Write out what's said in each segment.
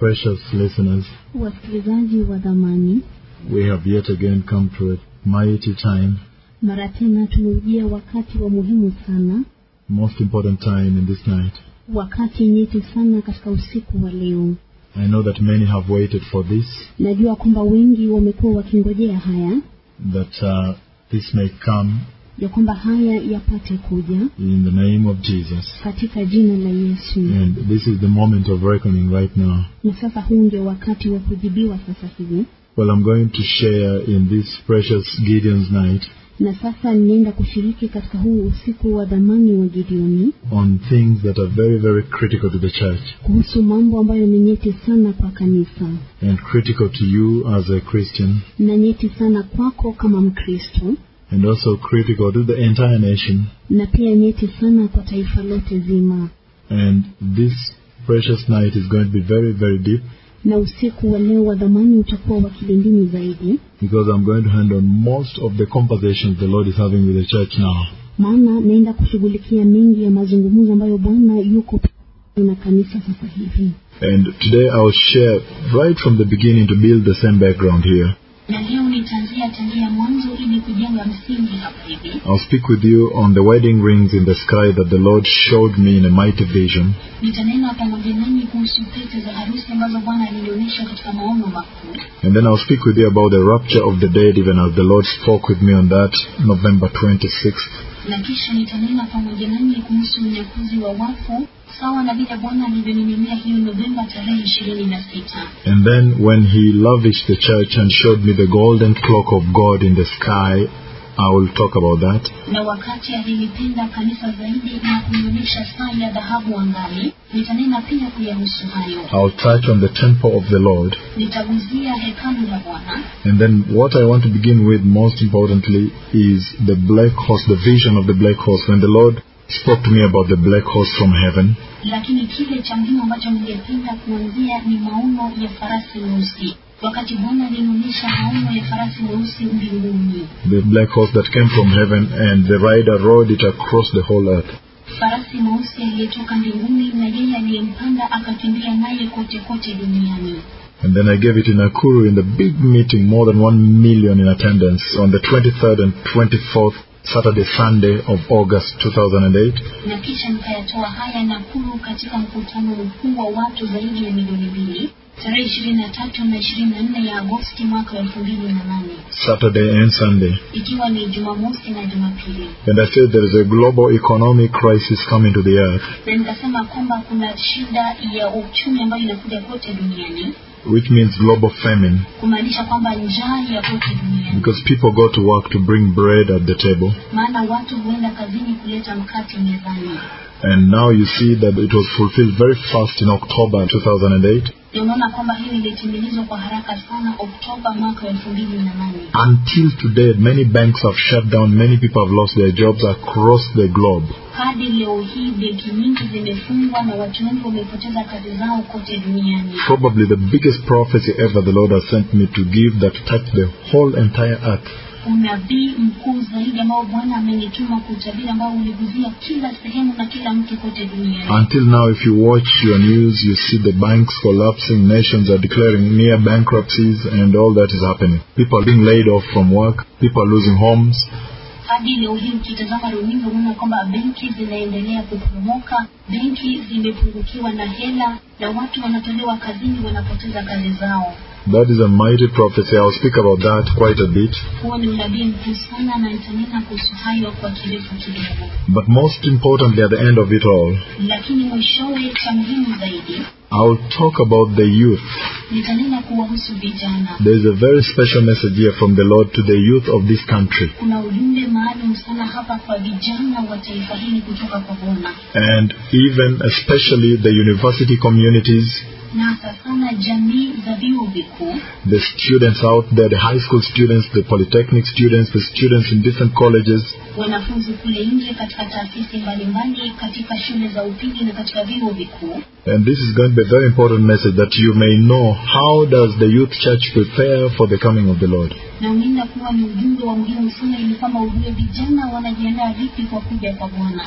Precious listeners, Wasikilizaji wa dhamani, we have yet again come to a mighty time, mara tena tumeujia wakati wa muhimu sana, most important time in this night. wakati nyeti sana katika usiku wa leo. I know that many have waited for this, Najua kwamba wengi wamekuwa wakingojea haya, that uh, this may come ya kwamba haya yapate kuja in the name of Jesus. katika jina la Yesu. And this is the moment of reckoning right now. Na sasa huu ndio wakati wa kujibiwa sasa hivi, Well, I'm going to share in this precious Gideon's night na sasa ninaenda kushiriki katika huu usiku wa dhamani wa Gideoni on things that are very, very critical to the church kuhusu mambo ambayo ni nyeti sana kwa kanisa and critical to you as a Christian na nyeti sana kwako kama Mkristo and also critical to the entire nation. na pia nyeti sana kwa taifa lote zima. And this precious night is going to be very, very deep Na usiku wa leo wa dhamani utakuwa wa kilindini zaidi, because I'm going to handle most of the conversations the Lord is having with the church now. maana naenda kushughulikia mengi ya mazungumzo ambayo Bwana yuko na kanisa sasa hivi. And today I'll share right from the beginning to build the same background here. Na leo nitaanzia tangia mwanzo ili kujenga msingi hapa hivi. I'll speak with you on the wedding rings in the sky that the Lord showed me in a mighty vision. Nitanena pamoja nanyi kuhusu pete za harusi ambazo Bwana alinionyesha katika maono makuu, And then I'll speak with you about the rapture of the dead, even as the Lord spoke with me on that November 26th. na kisha nitanena pamoja nanyi kuhusu unyakuzi wa wafu sawa na vile Bwana alivyoninenea hiyo Novemba tarehe ishirini na sita. And then when He lavished the church and showed me the golden clock of God in the sky, I will talk about that. na wakati alilipenda kanisa zaidi na kunionyesha saa ya dhahabu angani, nitanena pia kuyahusu hayo. I'll touch on the temple of the Lord. Nitaguzia hekalu la Bwana, And then what I want to begin with most importantly is the black horse, the vision of the black horse. When the Lord spoke to me about the black horse from heaven, lakini kile cha muhimu ambacho ningependa kuanzia ni maono ya farasi mweusi. Wakati Bwana alinionyesha maono ya farasi mweusi mbinguni, the black horse that came from heaven and the rider rode it across the whole earth. farasi mweusi aliyetoka mbinguni na yeye aliyempanda akakimbia naye kote kote duniani. And then I gave it in Nakuru in the big meeting, more than one million in attendance on the 23rd and 24th Saturday, Sunday of August 2008. na kisha nikayatoa haya Nakuru katika mkutano mkuu wa watu zaidi ya milioni mbili tarehe ishirini na tatu na ishirini na nne ya Agosti mwaka wa elfu mbili na nane Saturday and Sunday. ikiwa ni Jumamosi na Jumapili, And I said there is a global economic crisis coming to the earth, na nikasema kwamba kuna shida ya uchumi ambayo inakuja kote duniani, which means global famine, kumaanisha kwamba njaa ya kote duniani, because people go to work to bring bread at the table. maana watu huenda kazini kuleta mkate mezani. And now you see that it was fulfilled very fast in October 2008 Na unaona kwamba hili lilitimilizwa kwa haraka sana Oktoba mwaka wa elfu mbili na nane. until today. Many banks have shut down, many people have lost their jobs across the globe. hadi leo hii benki nyingi zimefungwa na watu wengi wamepoteza kazi zao kote duniani. Probably the biggest prophecy ever the Lord has sent me to give that touched the whole entire earth. Unabii mkuu zaidi ambao Bwana amenituma kutabiri, ambao uliguzia kila sehemu na kila mtu kote duniani. Until now, if you watch your news, you see the banks collapsing, nations are declaring near bankruptcies, and all that is happening. People are being laid off from work, people are losing homes, Hadi leo hii ukitazama runinga unaona kwamba benki zinaendelea kuporomoka, benki zimepungukiwa na hela na watu wanatolewa kazini, wanapoteza kazi zao. That is a mighty prophecy. I'll speak about that quite a bit. Huo ni unabii mkuu sana, na nitanena kuhusu hayo kwa kirefu kidogo. But most importantly, at the end of it all, lakini mwishowe cha muhimu zaidi I'll talk about the youth. nitanena kuwahusu vijana. There is a very special message here from the Lord to the youth of this country. Kuna ujumbe maalum sana hapa kwa vijana wa taifa hili kutoka kwa Bwana, And even especially the university communities, na hasa sana jamii za vyuo vikuu, the students out there, the high school students, the polytechnic students, the students in different colleges, wanafunzi kule nje katika taasisi mbalimbali, katika shule za upili na katika vyuo vikuu. And this is going to be a very important message that you may know how does the youth church prepare for the coming of the Lord. Na unaenda kuwa ni ujumbe wa muhimu sana, ili kwamba ujue vijana wanajiandaa vipi kwa kuja kwa Bwana.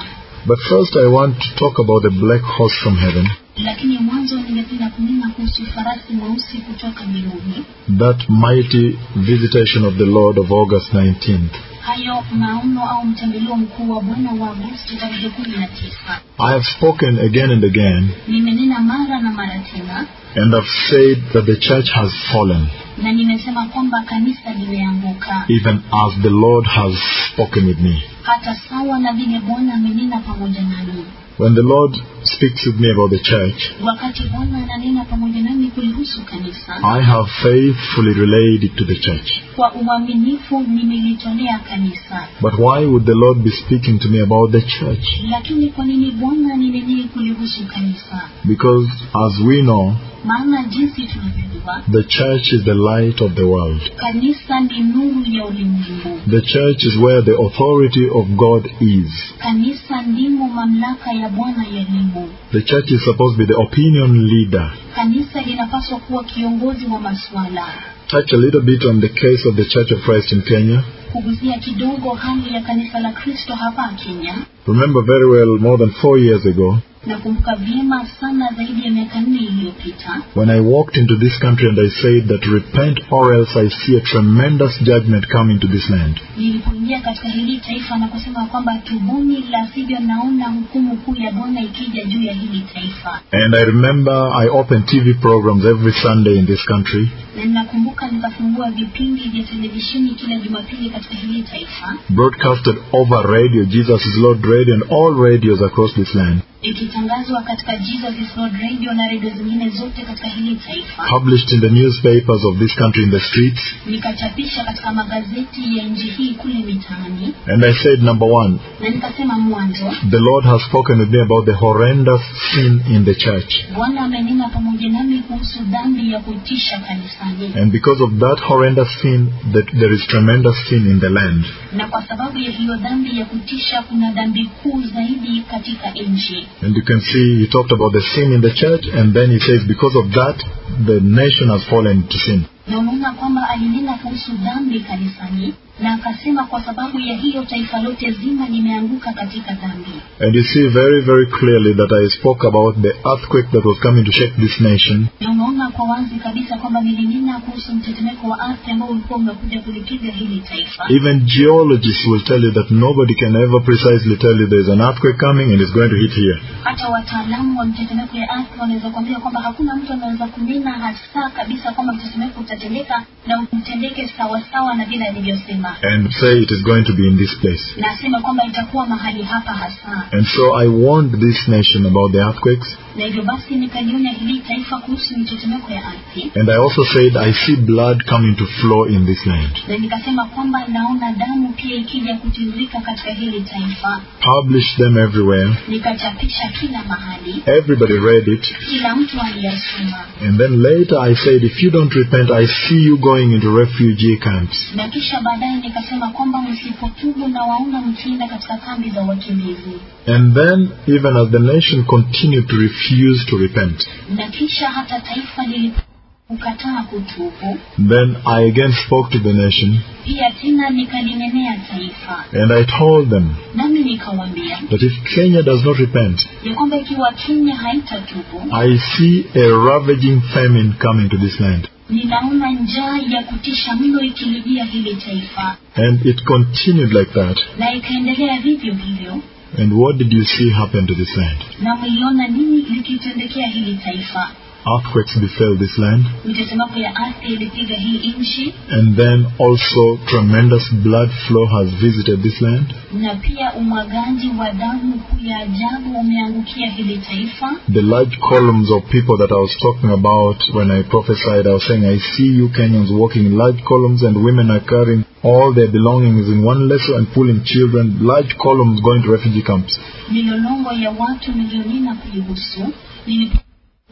But first, I want to talk about the black horse from heaven, lakini mwanzo ningependa kunena kuhusu farasi mweusi kutoka mbinguni that mighty visitation of the Lord of August 19th. hayo maono au mtembeleo mkuu wa bwana wa agosti tarehe kumi na tisa I have spoken again and again, nimenena mara na mara tena and have said that the church has fallen, na nimesema kwamba kanisa limeanguka even as the Lord has spoken with me. hata sawa na vile bwana amenena pamoja nami When the Lord speaks with me about the church, wakati bwana ananena pamoja nami kulihusu kanisa I have faithfully relayed it to the church. kwa uaminifu nimelitolea kanisa But why would the Lord be speaking to me about the church? lakini kwa nini bwana ninenee kulihusu kanisa Because as we know, maana jinsi tunavyojua the church is the light of the world. kanisa ni nuru ya ulimwengu The church is where the authority of God is. kanisa ndimo mamlaka ya bwana yalimo The church is supposed to be the opinion leader. kanisa linapaswa kuwa kiongozi wa masuala Touch a little bit on the case of the Church of Christ in Kenya. kuguzia kidogo hali ya kanisa la kristo hapa kenya Remember very well, more than four years ago, nakumbuka vyema sana zaidi ya miaka nne iliyopita when I walked into this country and I said that repent or else I see a tremendous judgment coming to this land. nilipoingia katika hili taifa na kusema kwamba tubuni la sivyo naona hukumu kuu ya bwana ikija juu ya hili taifa And I remember I opened TV programs every Sunday in this country, na ninakumbuka nikafungua vipindi vya televisheni kila jumapili katika hili taifa broadcasted over radio, Jesus is Lord radio, and all radios across this land, ikitangazwa katika Jesus is Lord Radio na redio zingine zote katika hili taifa published in the newspapers of this country in the streets. nikachapisha katika magazeti ya nchi hii kule mitaani And I said, number one, na nikasema mwanzo the Lord has spoken with me about the horrendous sin in the church. bwana amenena pamoja nami kuhusu dhambi ya kutisha kanisani And because of that horrendous sin, that there is tremendous sin in the land. na kwa sababu ya hiyo dhambi ya kutisha kuna dhambi kuu zaidi katika nchi And you can see he talked about the sin in the church, and then he says, because of that, the nation has fallen into sin. na unaona kwamba alinena kuhusu dhambi kanisani na akasema kwa sababu ya hiyo taifa lote zima limeanguka katika dhambi And you see very, very clearly that I spoke about the earthquake that was coming to shake this nation. na unaona kwa wazi kabisa kwamba nilinena kuhusu mtetemeko wa ardhi ambao ulikuwa umekuja kulipiga hili taifa Even geologists will tell you that nobody can ever precisely tell you there's an earthquake coming and it's going to hit here. hata wataalamu wa mtetemeko ya ardhi wanaweza kuambia kwamba hakuna mtu anaweza kunena hasa kabisa kwamba mtetemeko utatendeka na utendeke sawasawa na vile alivyosema And say it is going to be in this place. na asema kwamba itakuwa mahali hapa hasa And so I warned this nation about the earthquakes. na hivyo basi nikalionya hili taifa kuhusu mitetemeko ya ardhi And I also said I see blood coming to flow in this land. na nikasema kwamba naona damu pia ikija kutiririka katika hili taifa Published them everywhere. nikachapisha kila mahali Everybody read it. kila mtu aliyasoma And then later I said, if you don't repent, I see you going into refugee camps. na kisha baadaye nikasema kwamba msipotubu na waona mkienda katika kambi za wakimbizi And then, even as the nation continued to refuse to repent, na kisha hata taifa lilipokataa kutubu then I again spoke to the nation pia tena nikalinenea taifa and I told them nami nikawaambia that if Kenya does not repent, ya kwamba ikiwa kenya haitatubu I see a ravaging famine coming to this land. ninaona njaa ya kutisha mno ikilijia hili taifa And it continued like that. na ikaendelea vivyo hivyo And what did you see happen to this land? na mliona nini likitendekea hili taifa Earthquakes befell this land, mitetemeko ya ardhi ilipiga hii nchi and then also tremendous blood flow has visited this land. na pia umwagaji wa damu kuu ya ajabu umeangukia hili taifa The large columns of people that I was talking about when I prophesied, I was saying, I see you Kenyans walking in large columns, and women are carrying all their belongings in one lasso and pulling children, large columns going to refugee camps. milolongo ya watu milionina kuihusu nilipokuwa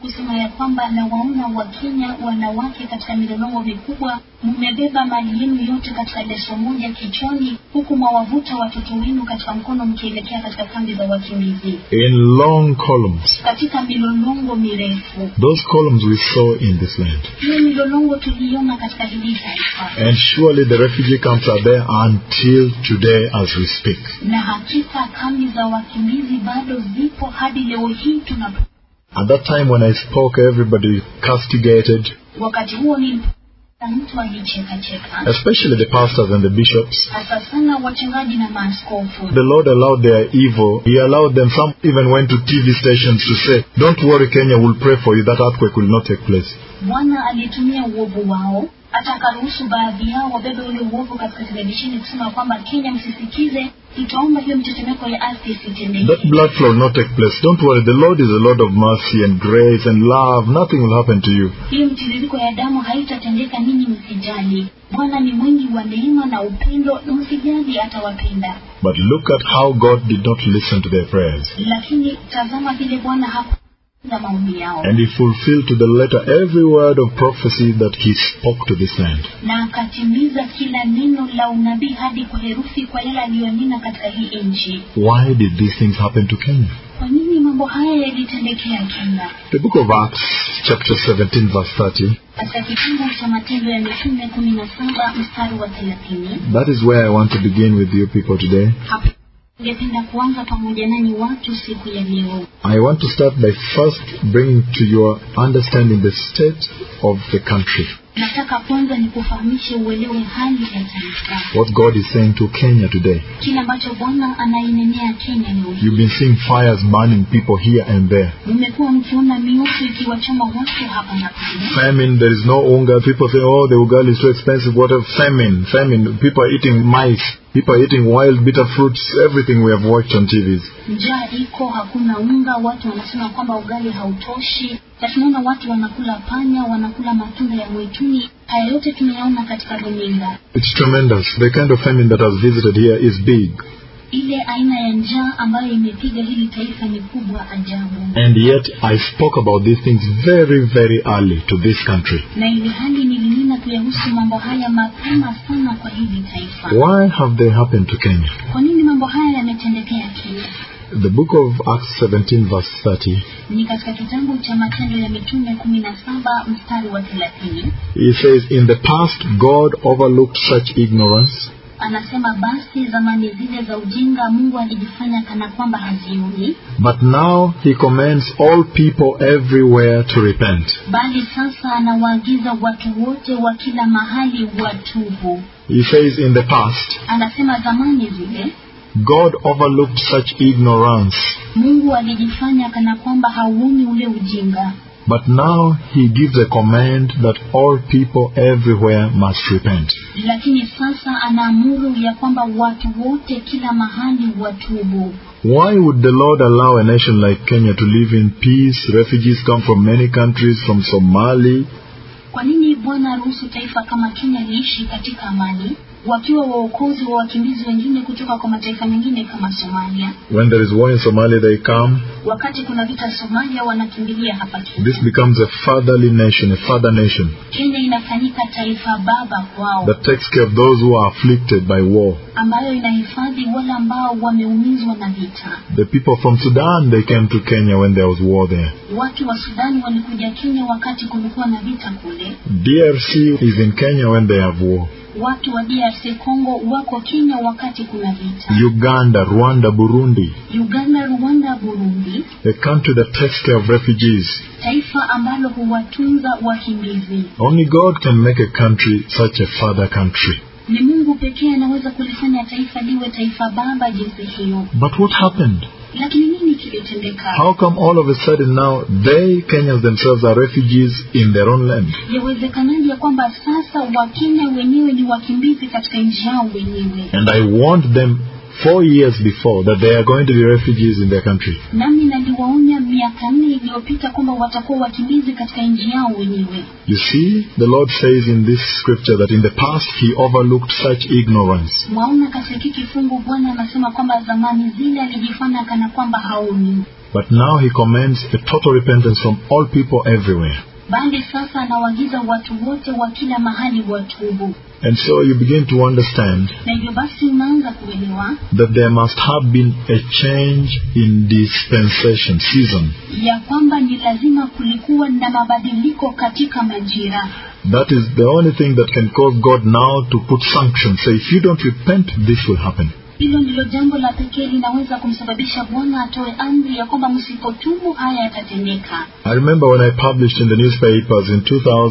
kusema ya kwamba na waona Wakenya wanawake katika milolongo mikubwa, mmebeba mali yenu yote katika leso moja kichwani, huku mwawavuta watoto wenu katika mkono mkielekea katika kambi za wakimbizi in long columns. katika milolongo mirefu. Those columns we saw in this land. Hiyo milolongo tuliiona katika hili taifa, And surely the refugee camps are there until today as we speak. na hakika kambi za wakimbizi bado zipo hadi leo hii tunapo. At that time when I spoke, everybody castigated, Wakati huo ni mtu alicheka cheka, especially the pastors and the bishops. hasa sana wachungaji na maaskofu. The Lord allowed their evil. He allowed them, some even went to TV stations to say, Don't worry, Kenya will pray for you. That earthquake will not take place. Bwana alitumia uovu wao, hata akaruhusu baadhi yao wabebe ule uovu katika televisheni kusema kwamba Kenya, msisikize, tutaomba hiyo mtetemeko ya ardhi That isitendeke. blood flow will not take place. Don't worry, the Lord is a Lord of mercy and grace and love. Nothing will happen to you. Hiyo mtiririko ya damu haitatendeka, ninyi msijali. Bwana ni mwingi wa neema na upendo, na msijali, atawapenda. But look at how God did not listen to their prayers. Lakini tazama vile Bwana hakuza maombi yao, And He fulfilled to the letter every word of prophecy that He spoke to this land. na akatimiza kila neno la unabii hadi kwa herufi kwa yale aliyonena katika hii nchi. Why did these things happen to Kenya? Kwa nini mambo haya yalitendekea Kenya? The book of Acts, chapter 17, verse 30, katika kitabu cha Matendo ya Mitume kumi na saba mstari wa thelathini. that is where I want to begin with you people today. Hapo ningependa kuanza pamoja nanyi watu siku ya leo. I want to start by first bringing to your understanding the state of the country, Nataka kwanza nikufahamishe uelewe hali ya taifa, what God is saying to Kenya today. kile ambacho Bwana anainenea Kenya leo hii. You've been seeing fires burning people here and there. Mmekuwa mkiona mioto ikiwachoma watu hapa na pale. Famine, there is no unga. People say, oh, the ugali is too expensive. What a famine, famine. People are eating mice. People are eating wild bitter fruits. Everything we have watched on TVs. Njaa iko, hakuna unga, watu wanasema kwamba ugali hautoshi, na tunaona watu wanakula panya, wanakula matunda ya mwituni. Haya yote tunayaona katika runinga. It's tremendous. The kind of famine that has visited here is big. ile aina ya njaa ambayo imepiga hili taifa ni kubwa ajabu, And yet, I spoke about these things very, very early to this country. na ili hali nilinena kuyahusu mambo haya mapema sana kwa hili taifa. Why have they happened to Kenya? Kwa nini mambo haya yametendekea Kenya? The book of Acts 17, verse 30, Ni katika kitabu cha Matendo ya Mitume kumi na saba mstari wa thelathini it says, In the past, God overlooked such ignorance, anasema, basi zamani zile za ujinga Mungu alijifanya kana kwamba hazioni, but now He commands all people everywhere to repent. bali sasa anawaagiza watu wote wa kila mahali watubu. He says, In the past, Anasema zamani zile God overlooked such ignorance, Mungu alijifanya kana kwamba hauoni ule ujinga, but now He gives a command that all people everywhere must repent. lakini sasa anaamuru ya kwamba watu wote kila mahali watubu. Why would the Lord allow a nation like Kenya to live in peace? Refugees come from many countries, from Somali, Kwa nini Bwana aruhusu taifa kama Kenya liishi katika amani, wakiwa waokozi wa wakimbizi wengine kutoka kwa mataifa mengine kama Somalia? when there is war in Somalia, they come. Wakati kuna vita Somalia, wanakimbilia hapa Kenya. This becomes a fatherly nation, a father nation Kenya inafanyika taifa baba kwao, that takes care of those who are afflicted by war. ambayo inahifadhi wale ambao wameumizwa na vita. The people from Sudan, they came to Kenya when there was war there. Watu wa Sudani walikuja Kenya wakati kulikuwa na vita kule. DRC is in Kenya when they have war. Watu wa DRC Congo wako Kenya wakati kuna vita. Uganda, Rwanda, Burundi, Uganda, Rwanda, Burundi, a country that takes care of refugees. taifa ambalo huwatunza wakimbizi. Only God can make a country such a father country. Ni Mungu pekee anaweza kulifanya taifa liwe taifa baba jinsi hiyo. But what happened? Lakini nini kilitendeka? How come all of a sudden now they, Kenyans themselves, are refugees in their own land? Yawezekanaje ya kwamba sasa Wakenya wenyewe ni wakimbizi katika nchi yao wenyewe? And I warned them four years before that they are going to be refugees in their country. Nami naliwaonya miaka nne iliyopita kwamba watakuwa wakimbizi katika nchi yao wenyewe. You see, the Lord says in this scripture that in the past He overlooked such ignorance. Mwaona katika hiki kifungu Bwana anasema kwamba zamani zile alijifanya kana kwamba haoni, But now he commands a total repentance from all people everywhere. bali sasa anawaagiza watu wote wa kila mahali watubu And so you begin to understand na hivyo basi unaanza kuelewa that there must have been a change in dispensation, season. ya kwamba ni lazima kulikuwa na mabadiliko katika majira That is the only thing that can cause God now to put sanctions. Say, if you don't repent, this will happen. hilo ndilo jambo la pekee linaweza kumsababisha bwana atoe amri ya kwamba msipotubu haya yatatendeka I remember when I published in the newspapers in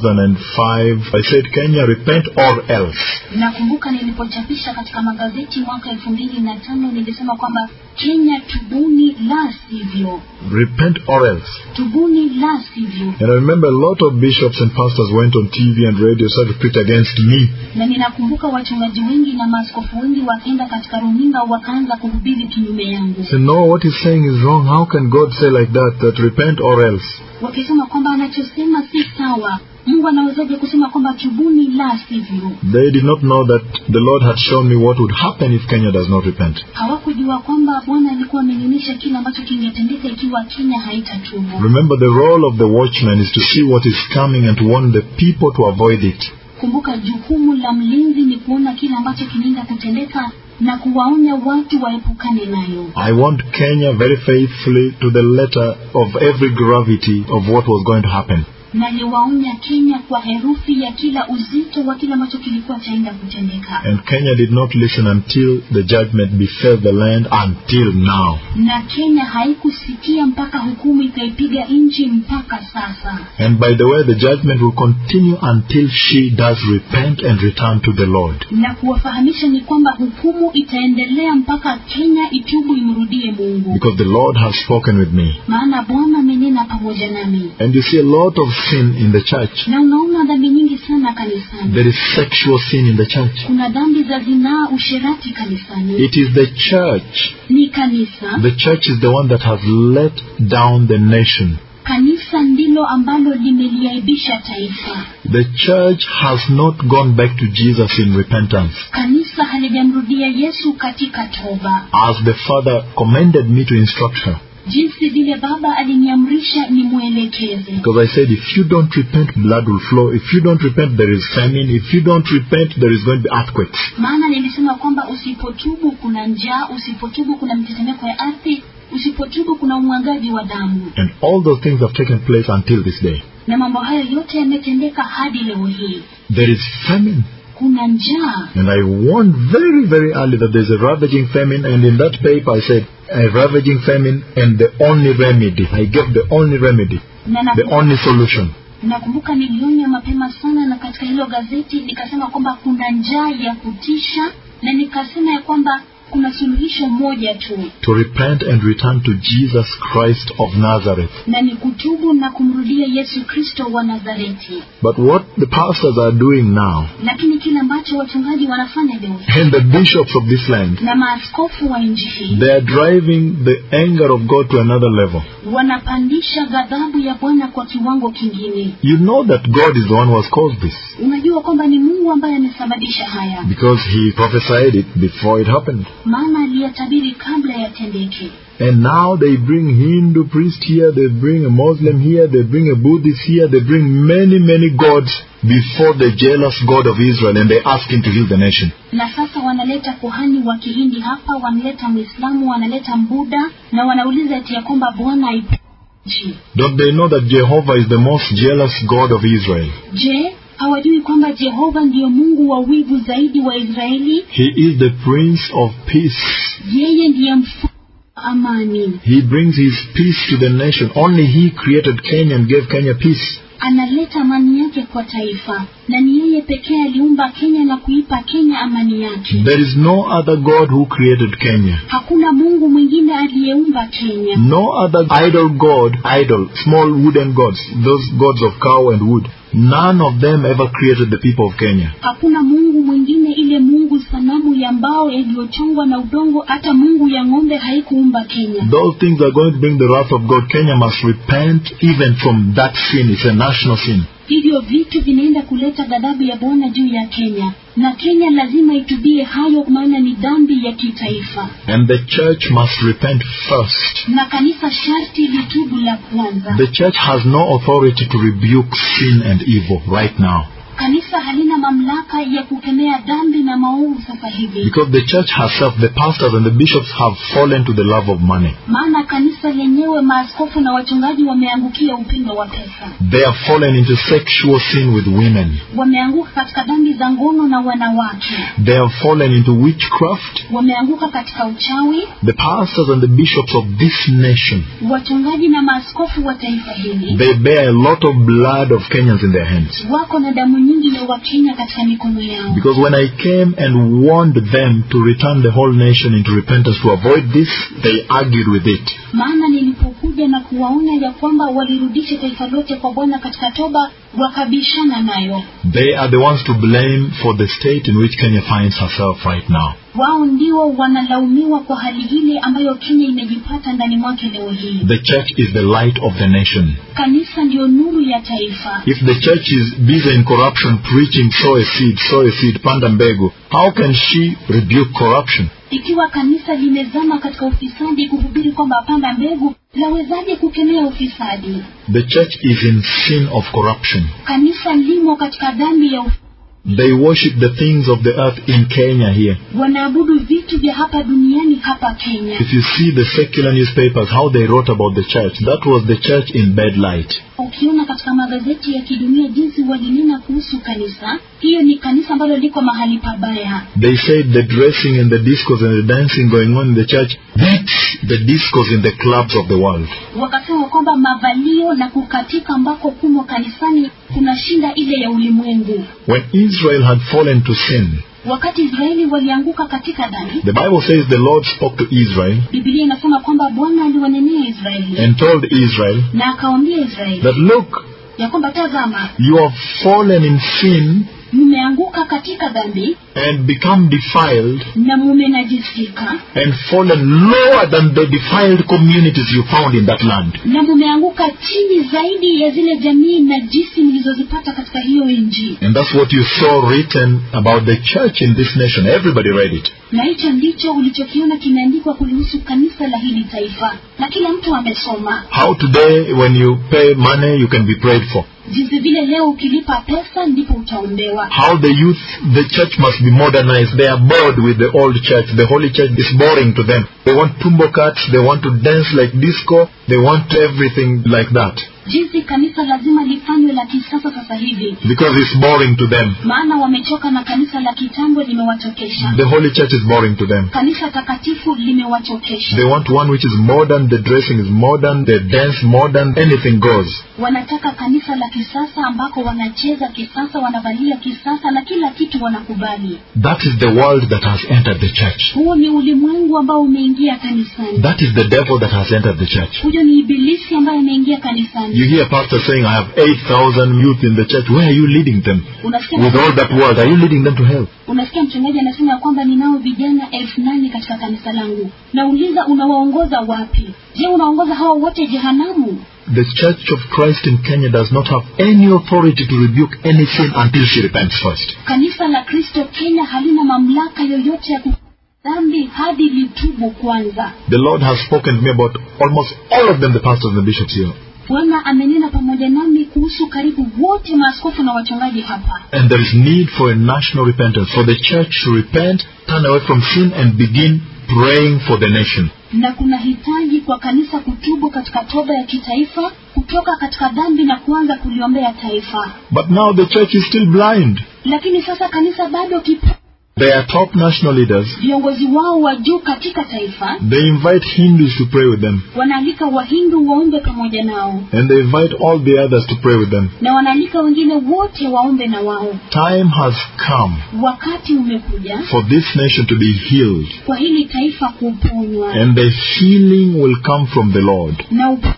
2005, I said, Kenya, repent or else. nakumbuka nilipochapisha katika magazeti mwaka elfu mbili na tano nilisema kwamba kenya tubuni la sivyo Repent or else. tubuni la sivyo And I remember a lot of bishops and pastors went on TV and radio started to preach against me. na ninakumbuka wachungaji wengi na maaskofu wengi wakaenda katika runinga wakaanza kuhubiri kinyume yangu Say, no, what he's saying is wrong. How can God say like that, that repent or else? wakisema kwamba anachosema si sawa mungu anawezaje kusema kwamba tubuni la sivyo They did not know that the Lord had shown me what would happen if Kenya does not repent. hawakujua kwamba bwana alikuwa amenionyesha kile ambacho kingetendeka ikiwa kenya haitatubu Remember, the role of the watchman is to see what is coming and to warn the people to avoid it. kumbuka jukumu la mlinzi ni kuona kile ambacho kinaenda kutendeka na kuwaonya watu waepukane nayo I want Kenya very faithfully to the letter of every gravity of what was going to happen. naliwaonya kenya kwa herufi ya kila uzito wa kile ambacho kilikuwa chaenda kutendeka And Kenya did not listen until the judgment befell the land until now. na kenya haikusikia mpaka hukumu ikaipiga nchi mpaka sasa And by the way, the judgment will continue until she does repent and return to the Lord. na kuwafahamisha ni kwamba hukumu itaendelea mpaka kenya itubu imrudie mungu Because the Lord has spoken with me. maana bwana amenena pamoja nami And you see a lot of sin in the church. na unaona dhambi nyingi sana kanisani There is sexual sin in the church. kuna dhambi za zinaa usherati kanisani It is the church. ni kanisa The church is the one that has let down the nation. kanisa ndilo ambalo limeliaibisha taifa The church has not gone back to Jesus in repentance. kanisa halijamrudia yesu katika toba As the Father commanded me to instruct her. jinsi vile baba aliniamrisha nimwelekeze Because I said, if you don't repent, blood will flow. If you don't repent, there is famine. If you don't repent, there is going to be earthquakes. maana nilisema kwamba usipotubu kuna njaa usipotubu kuna mtetemeko ya ardhi usipotubu kuna umwagaji wa damu And all those things have taken place until this day. na mambo hayo yote yametendeka hadi leo hii There is famine. kuna njaa And I warned very, very early that there's a ravaging famine. And in that paper, I said, a ravaging famine and the only remedy. I gave the only remedy, na the naku- only solution. nakumbuka nilionya mapema sana na katika hilo gazeti nikasema kwamba kuna njaa ya kutisha na nikasema ya kwamba kuna suluhisho moja tu To repent and return to Jesus Christ of Nazareth. na ni kutubu na kumrudia yesu kristo wa nazareti But what the pastors are doing now, lakini kile ambacho wachungaji wanafanya leo hii and the bishops of this land, na maaskofu wa nchi hii they are driving the anger of God to another level. wanapandisha ghadhabu ya bwana kwa kiwango kingine You know that God is the one who has caused this unajua kwamba ni mungu ambaye amesababisha haya because He prophesied it before it happened. maana aliyatabiri kabla yatendeke And now they bring Hindu priest here, they bring a Muslim here, they bring a Buddhist here, they bring many, many gods before the jealous God of Israel and they ask him to heal the nation. na sasa wanaleta kuhani wa kihindi hapa wanaleta mwislamu wanaleta mbuda na wanauliza ati ya kwamba bwana aipe nchi Don't they know that Jehovah is the most jealous God of Israel? je hawajui kwamba jehova ndiyo mungu wa wivu zaidi wa israeli He is the Prince of Peace. yeye ndiye mfalme wa amani He brings his peace to the nation. Only he created Kenya and gave Kenya peace. analeta amani yake kwa taifa na ni yeye pekee aliumba kenya na kuipa kenya amani yake There is no other God who created Kenya. hakuna mungu mwingine aliyeumba kenya No other idol god, idol, small wooden gods, those gods of cow and wood. None of them ever created the people of Kenya. hakuna mungu mwingine ile mungu sanamu ya mbao iliyochongwa na udongo hata mungu ya ng'ombe haikuumba kenya Those things are going to bring the wrath of God. Kenya must repent even from that sin. It's a national sin. hivyo vitu vinaenda kuleta ghadhabu ya bwana juu ya kenya na kenya lazima itubie hayo maana ni dhambi ya kitaifa And the church must repent first. na kanisa sharti litubu la kwanza The church has no authority to rebuke sin and evil right now. kanisa halina mamlaka ya kukemea dhambi na maovu sasa hivi Because the church herself, the pastors and the bishops have fallen to the love of money. maana kanisa lenyewe maaskofu na wachungaji wameangukia upendo wa pesa They have fallen into sexual sin with women. wameanguka katika dhambi za ngono na wanawake They have fallen into witchcraft. wameanguka katika uchawi The pastors and the bishops of this nation, wachungaji na maaskofu wa taifa hili they bear a lot of blood of Kenyans in their hands. wako na damu nyingi ya wakenya katika mikono yao Because when I came and warned them to return the whole nation into repentance to avoid this, they argued with it. maana nilipokuja na kuwaona ya kwamba walirudisha taifa lote kwa bwana katika toba wakabishana nayo They are the ones to blame for the state in which Kenya finds herself right now. wao ndio wanalaumiwa kwa hali ile ambayo kenya imejipata ndani mwake leo hii The church is the light of the nation. kanisa ndio nuru ya taifa If the church is busy in corruption, preaching sow a seed, sow a seed, panda mbegu, how can she rebuke corruption? ikiwa kanisa limezama katika ufisadi kuhubiri kwamba panda mbegu lawezaje kukemea ufisadi The church is in sin of corruption. kanisa limo katika dhambi ya ufisadi They worship the things of the earth in Kenya here. wanaabudu vitu vya hapa duniani hapa kenya If you see the secular newspapers, how they wrote about the church, that was the church in bad light. ukiona katika magazeti ya kidunia jinsi walinena kuhusu kanisa hiyo ni kanisa ambalo liko mahali pabaya They said the dressing and the discos and the dancing going on in the church beats the discos in the clubs of the world. wakasema kwamba mavalio na kukatika ambako kumo kanisani kuna shinda ile ya ulimwengu When Israel had fallen to sin, wakati israeli walianguka katika dhambi the Bible says the Lord spoke to Israel bibilia inasema kwamba bwana aliwanenea israeli and told Israel na akawambia israeli that look, ya kwamba tazama you have fallen in sin mmeanguka katika dhambi and become defiled na mumenajisika and fallen lower than the defiled communities you found in that land. na mumeanguka chini zaidi ya zile jamii na jinsi mlizozipata katika hiyo nchi And that's what you saw written about the church in this nation. Everybody read it. na hicho ndicho ulichokiona kimeandikwa kulihusu kanisa la hili taifa na kila mtu amesoma How today, when you pay money, you can be prayed for. jinsi vile leo ukilipa pesa ndipo utaombewa How the youth, the church must be modernized. They are bored with the old church. The holy church is boring to them. They want tumbo cuts. They want to dance like disco. They want everything like that jinsi kanisa lazima lifanywe la kisasa sasa hivi because it's boring to them. maana wamechoka na kanisa la kitambo limewachokesha The holy church is boring to them. kanisa takatifu limewachokesha They want one which is modern. The dressing is modern. The dance modern. Anything goes. wanataka kanisa la kisasa ambako wanacheza kisasa wanavalia kisasa na kila kitu wanakubali That is the world that has entered the church. huo ni ulimwengu ambao umeingia kanisani That is the devil that has entered the church. huyo ni ibilisi ambaye ameingia kanisani You hear pastor saying, I have 8,000 youth in the church. Where are you leading them? unasikia With all that world, are you leading them to hell? unasikia mchungaji anasema ya kwamba ninao vijana elfu nane katika kanisa langu nauliza unawaongoza wapi je unaongoza hawa wote jehanamu The Church of Christ in Kenya does not have any authority to rebuke any sin until she repents first. kanisa la kristo kenya halina mamlaka yoyote ya ku dhambi hadi litubu kwanza The Lord has spoken to me about almost all of them, the pastors and the bishops here. bwana amenena pamoja nami kuhusu karibu wote maaskofu na wachungaji hapa And there is need for a national repentance, for the church to repent, turn away from sin, and begin praying for the nation. na kuna hitaji kwa kanisa kutubu katika toba ya kitaifa kutoka katika dhambi na kuanza kuliombea taifa But now the church is still blind. lakini sasa kanisa bado kipo Their top national leaders, viongozi wao wa juu katika taifa they invite Hindus to pray with them. wanaalika wahindu waombe pamoja nao And they invite all the others to pray with them. na wanaalika wengine wote waombe na wao Time has come wakati umekuja for this nation to be healed. kwa hili taifa kuponywa And the healing will come from the Lord. na uponyaji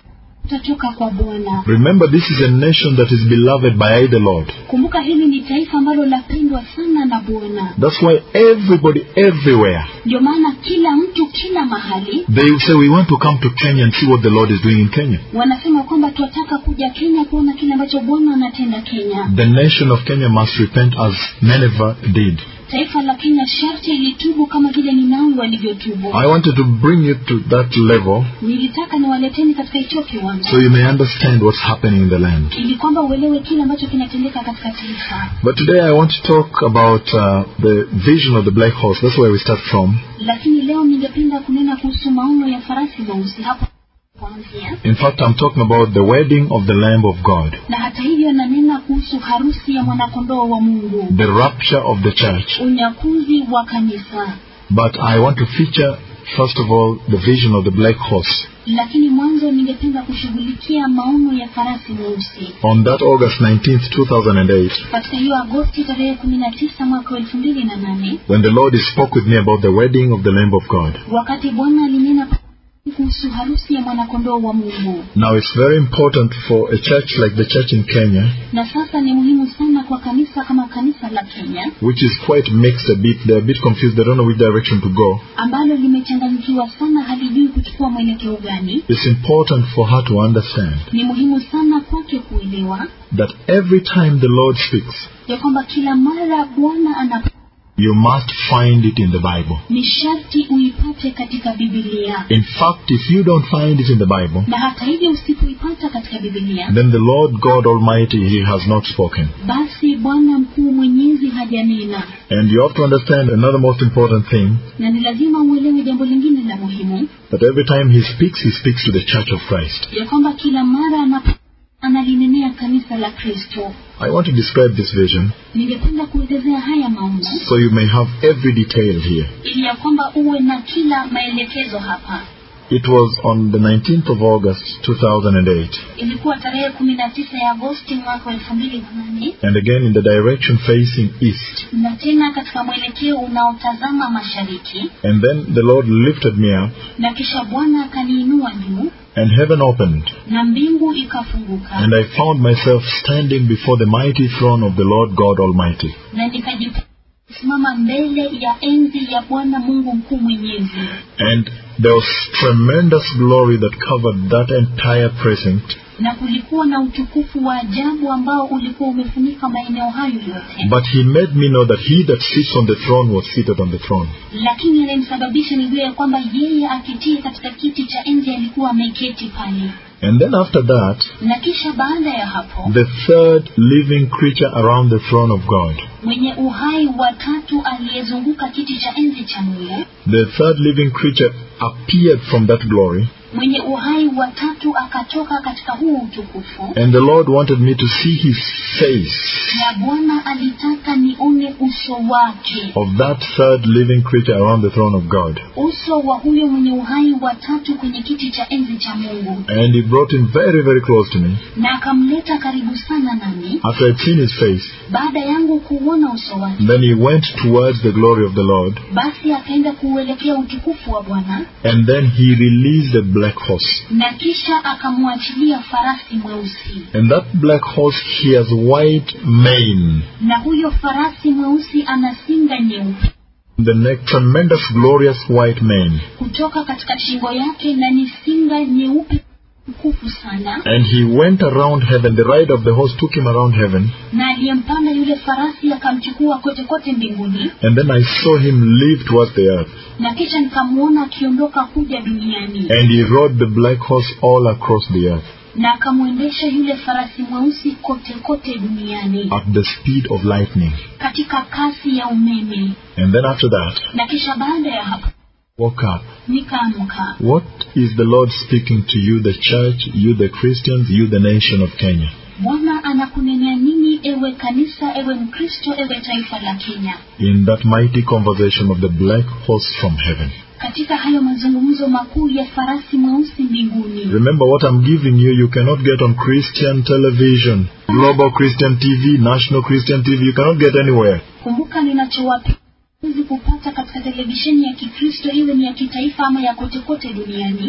utatoka kwa bwana Remember, this is a nation that is beloved by the Lord. kumbuka hili ni taifa ambalo lapendwa sana na bwana That's why everybody, everywhere, ndio maana kila mtu kila mahali they will say, We want to come to Kenya and see what the Lord is doing in Kenya. wanasema kwamba tunataka kuja kenya kuona kile ambacho bwana anatenda kenya The nation of Kenya must repent as Nineveh did. taifa la kenya sharti ilitubu kama vile ninawi walivyotubu I wanted to bring you to that level nilitaka niwaleteni katika hicho kiwango so you may understand what's happening in the land. ili kwamba uelewe kile ambacho kinatendeka katika taifa But today I want to talk about uh, the vision of the black horse. That's where we start from. lakini leo ningependa kunena kuhusu maono ya farasi mweusi hapo kuanzia In fact, I'm talking about the wedding of the Lamb of God, na hata hivyo nanena kuhusu harusi ya mwanakondoo wa mungu the rapture of the church. unyakuzi wa kanisa But I want to feature, first of all, the vision of the black horse. lakini mwanzo ningependa kushughulikia maono ya farasi mweusi On that August 19th, 2008, katika hiyo agosti tarehe kumi na tisa mwaka wa elfu mbili na nane when the Lord spoke with me about the wedding of the Lamb of God. wakati bwana alinena kuhusu harusi ya mwanakondoo wa mungu Now, it's very important for a church like the church in Kenya, na sasa ni muhimu sana kwa kanisa kama kanisa la kenya which is quite mixed a bit. They're a bit confused. They don't know which direction to go. ambalo limechanganyikiwa sana halijui kuchukua mwelekeo gani It's important for her to understand ni muhimu sana kwake kuelewa that every time the Lord speaks, ya kwamba kila mara bwana ana you must find it in the Bible. ni sharti uipate katika bibilia In fact, if you don't find it in the Bible, na hata hivyo usipoipata katika bibilia then the Lord God Almighty, He has not spoken. basi bwana mkuu mwenyezi hajanena And you have to understand another most important thing na ni lazima uelewe jambo lingine la muhimu that every time He speaks, He speaks to the church of Christ. ya kwamba kila mara anapo analinenea kanisa la kristo I want to describe this vision ningependa kuelezea haya maono so you may have every detail here. ili ya kwamba uwe na kila maelekezo hapa It was on the 19th of August 2008, ilikuwa tarehe kumi na tisa ya agosti mwaka wa elfu mbili na nane and again in the direction facing east. na tena katika mwelekeo unaotazama mashariki And then the Lord lifted me up, na kisha bwana akaniinua juu and heaven opened, na mbingu ikafunguka and I found myself standing before the mighty throne of the Lord God Almighty. na nikajisimama mbele ya enzi ya bwana mungu mkuu mwenyezi And there was tremendous glory that covered that entire precinct. na kulikuwa na utukufu wa ajabu ambao ulikuwa umefunika maeneo hayo yote But he made me know that he that sits on the throne was seated on the throne. lakini alimsababisha nijue ya kwamba yeye akitii katika kiti cha enzi alikuwa ameketi pale And then after that, na kisha baada ya hapo the third living creature around the throne of God. mwenye uhai wa tatu aliyezunguka kiti cha enzi cha mungu The third living creature appeared from that glory, mwenye uhai wa tatu akatoka katika huu utukufu and the Lord wanted me to see his face na bwana alitaka nione uso wake of that third living creature around the throne of God. uso wa huyo mwenye uhai wa tatu kwenye kiti cha enzi cha mungu And he brought him very, very close to me. na akamleta karibu sana nami After I'd seen his face, baada yangu kuuona uso wake then he went towards the glory of the Lord, basi akaenda kuuelekea utukufu wa bwana and then he released a black horse. na kisha akamwachilia farasi mweusi And that black horse, he has white mane. na huyo farasi mweusi ana singa nyeupe The neck, tremendous, glorious white mane. kutoka katika shingo yake na ni singa nyeupe tukufu sana And he went around heaven. The ride of the horse took him around heaven. na aliyempanda yule farasi akamchukua kote kote mbinguni And then I saw him leave towards the earth. na kisha nikamwona akiondoka kuja duniani And he rode the black horse all across the earth na akamwendesha yule farasi mweusi kote kote duniani at the speed of lightning. katika kasi ya umeme And then after that, na kisha baada ya hapo woke up. nikaamka What is the Lord speaking to you, the church, you, the Christians, you, the nation of Kenya? bwana anakunenea nini ewe kanisa ewe mkristo ewe taifa la kenya In that mighty conversation of the black horse from heaven. katika hayo mazungumzo makuu ya farasi mweusi mbinguni Remember what I'm giving you, you cannot get on Christian television, global Christian TV, national Christian TV, you cannot get anywhere. kumbuka ninachowapa huwezi kupata katika televisheni ya kikristo iwe ni ya kitaifa ama ya kote kote duniani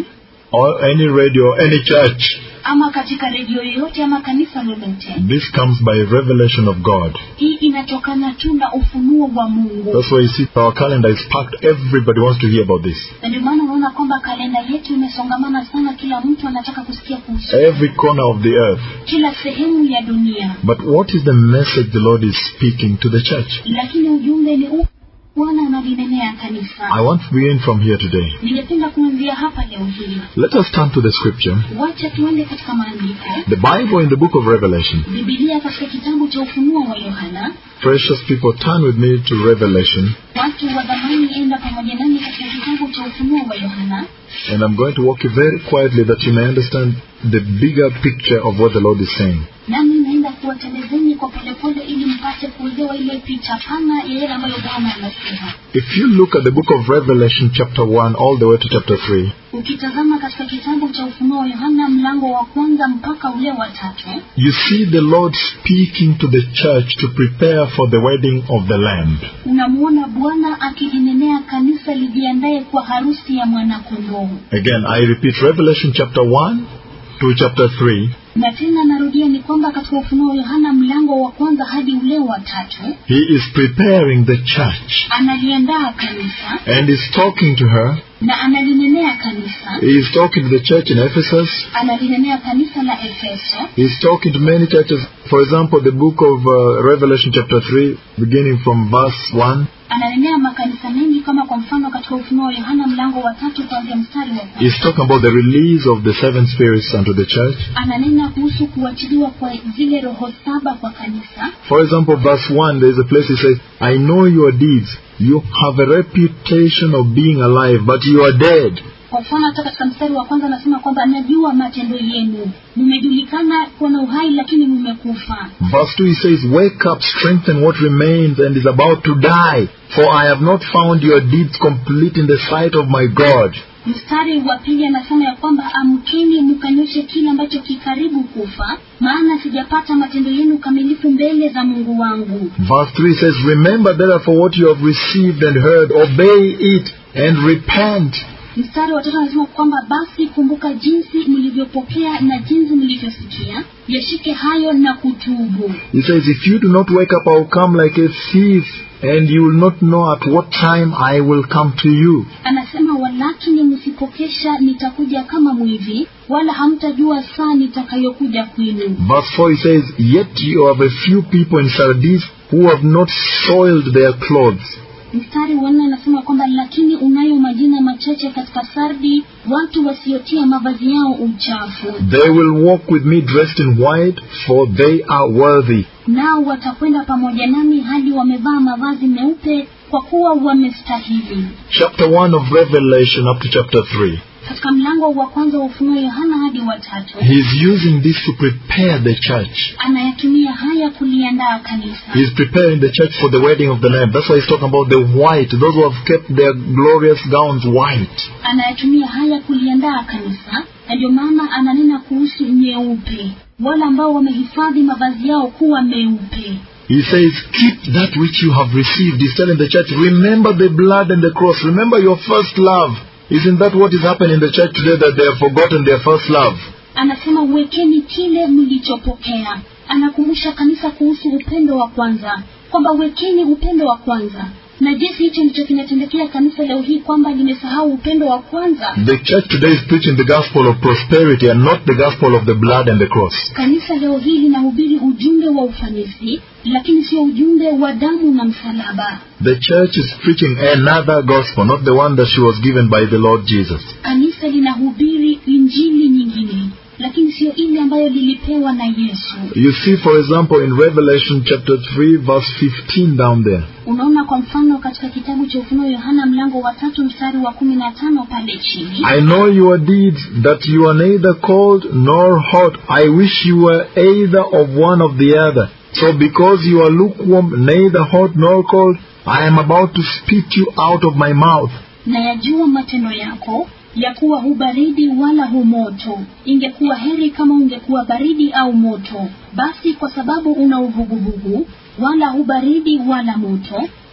or any radio or any church. ama katika redio yoyote ama kanisa lolote This comes by revelation of God. hii inatokana tu na ufunuo wa mungu That's why you see our calendar is packed. Everybody wants to hear about this. na ndio maana unaona kwamba kalenda yetu imesongamana sana kila mtu anataka kusikia kuhusu Every corner of the earth. kila sehemu ya dunia But what is the message the Lord is speaking to the church? lakini ujumbe ni upi bwana analinenea kanisa I want to begin from here today. ningependa kuanzia hapa leo hii Let us turn to the scripture. wacha tuende katika maandiko The Bible in the book of Revelation. bibilia katika kitabu cha ufunuo wa yohana Precious people, turn with me to Revelation. watu wa dhamani enda pamoja nami katika kitabu cha ufunuo wa yohana And I'm going to walk you very quietly that you may understand the bigger picture of what the Lord is saying. nami naenda kuwatembezeni kwa polepole ili mpate kuelewa ile picha pana ya yale ambayo bwana anasema If you look at the book of Revelation, chapter 1, all the way to chapter 3, ukitazama katika kitabu cha ufunuo wa yohana mlango wa kwanza mpaka ule wa tatu you see the Lord speaking to the church to prepare for the wedding of the Lamb. unamwona bwana akilinenea kanisa lijiandaye kwa harusi ya mwanakondoo Again, I repeat Revelation chapter 1 to chapter 3. na tena narudia ni kwamba katika ufunuo wa yohana mlango wa kwanza hadi ule wa tatu He is preparing the church analiandaa kanisa and is talking to her. na analinenea kanisa He is talking to the church in Ephesus. analinenea kanisa la efeso He is talking to many churches. For example, the book of uh, Revelation chapter 3, beginning from verse 1. ananenea makanisa mengi kama kwa mfano katika ufunuo wa yohana mlango wa tatu kuanzia mstari wa kwanza He's talking about the release of the seven spirits unto the church. ananena kuhusu kuachiliwa kwa zile roho saba kwa kanisa For example, verse 1, there is a place he says, I know your deeds. You have a reputation of being alive, but you are dead. kwa mfano hata katika mstari wa kwanza anasema kwamba najua matendo yenu mmejulikana kuwa na uhai lakini mmekufa Verse 2 he says, Wake up, strengthen what remains and is about to die, for I have not found your deeds complete in the sight of my God. mstari wa pili anasema ya kwamba amkeni mkanyoshe kile ambacho kikaribu kufa maana sijapata matendo yenu kamilifu mbele za mungu wangu Verse 3 says, Remember therefore what you have received and heard, obey it and repent. mstari wa tatu anasema kwamba basi kumbuka jinsi mlivyopokea na jinsi mlivyosikia yashike hayo na kutubu He says, If you do not wake up, I will come like a thief, and you will not know at what time I will come to you. anasema walakini msipokesha nitakuja kama mwivi wala hamtajua saa nitakayokuja kwenu Verse 4 he says, Yet you have a few people in Sardis who have not soiled their clothes. mstari wa nne anasema kwamba lakini unayo majina machache katika sardi watu wasiotia mavazi yao uchafu They will walk with me dressed in white, for they are worthy. nao watakwenda pamoja nami hadi wamevaa mavazi meupe kwa kuwa wamestahili Chapter 1 of Revelation up to chapter 3. katika mlango wa kwanza wa ufunuo yohana hadi watatu He's using this to prepare the church. anayatumia haya kuliandaa kanisa He's preparing the church for the wedding of the Lamb. That's why he's talking about the white, those who have kept their glorious gowns white. anayatumia haya kuliandaa kanisa na ndio maana ananena kuhusu nyeupe wale ambao wamehifadhi mavazi yao kuwa meupe He says, Keep that which you have received. He's telling the church, Remember the blood and the cross. Remember your first love. Isn't that what is happening in the church today that they have forgotten their first love? anasema wekeni kile mlichopokea anakumbusha kanisa kuhusu upendo wa kwanza kwamba wekeni upendo wa kwanza na jinsi hicho ndicho kinatendekea kanisa leo hii kwamba limesahau upendo wa kwanza The church today is preaching the gospel of prosperity and not the gospel of the blood and the cross. kanisa leo hii linahubiri ujumbe wa ufanisi lakini sio ujumbe wa damu na msalaba The church is preaching another gospel, not the one that she was given by the Lord Jesus. kanisa linahubiri injili nyingine lakini sio ile ambayo lilipewa na yesu You see, for example, in Revelation chapter 3, verse 15 down there. unaona kwa mfano katika kitabu cha ufunuo yohana mlango wa tatu mstari wa kumi na tano pale chini I know your deeds, that you are neither cold nor hot. I wish you were either of one of the other. So because you are lukewarm, neither hot nor cold, I am about to spit you out of my mouth. na yajua matendo yako ya kuwa hu baridi wala hu moto ingekuwa heri kama ungekuwa baridi au moto basi kwa sababu una uvuguvugu wala hu baridi wala moto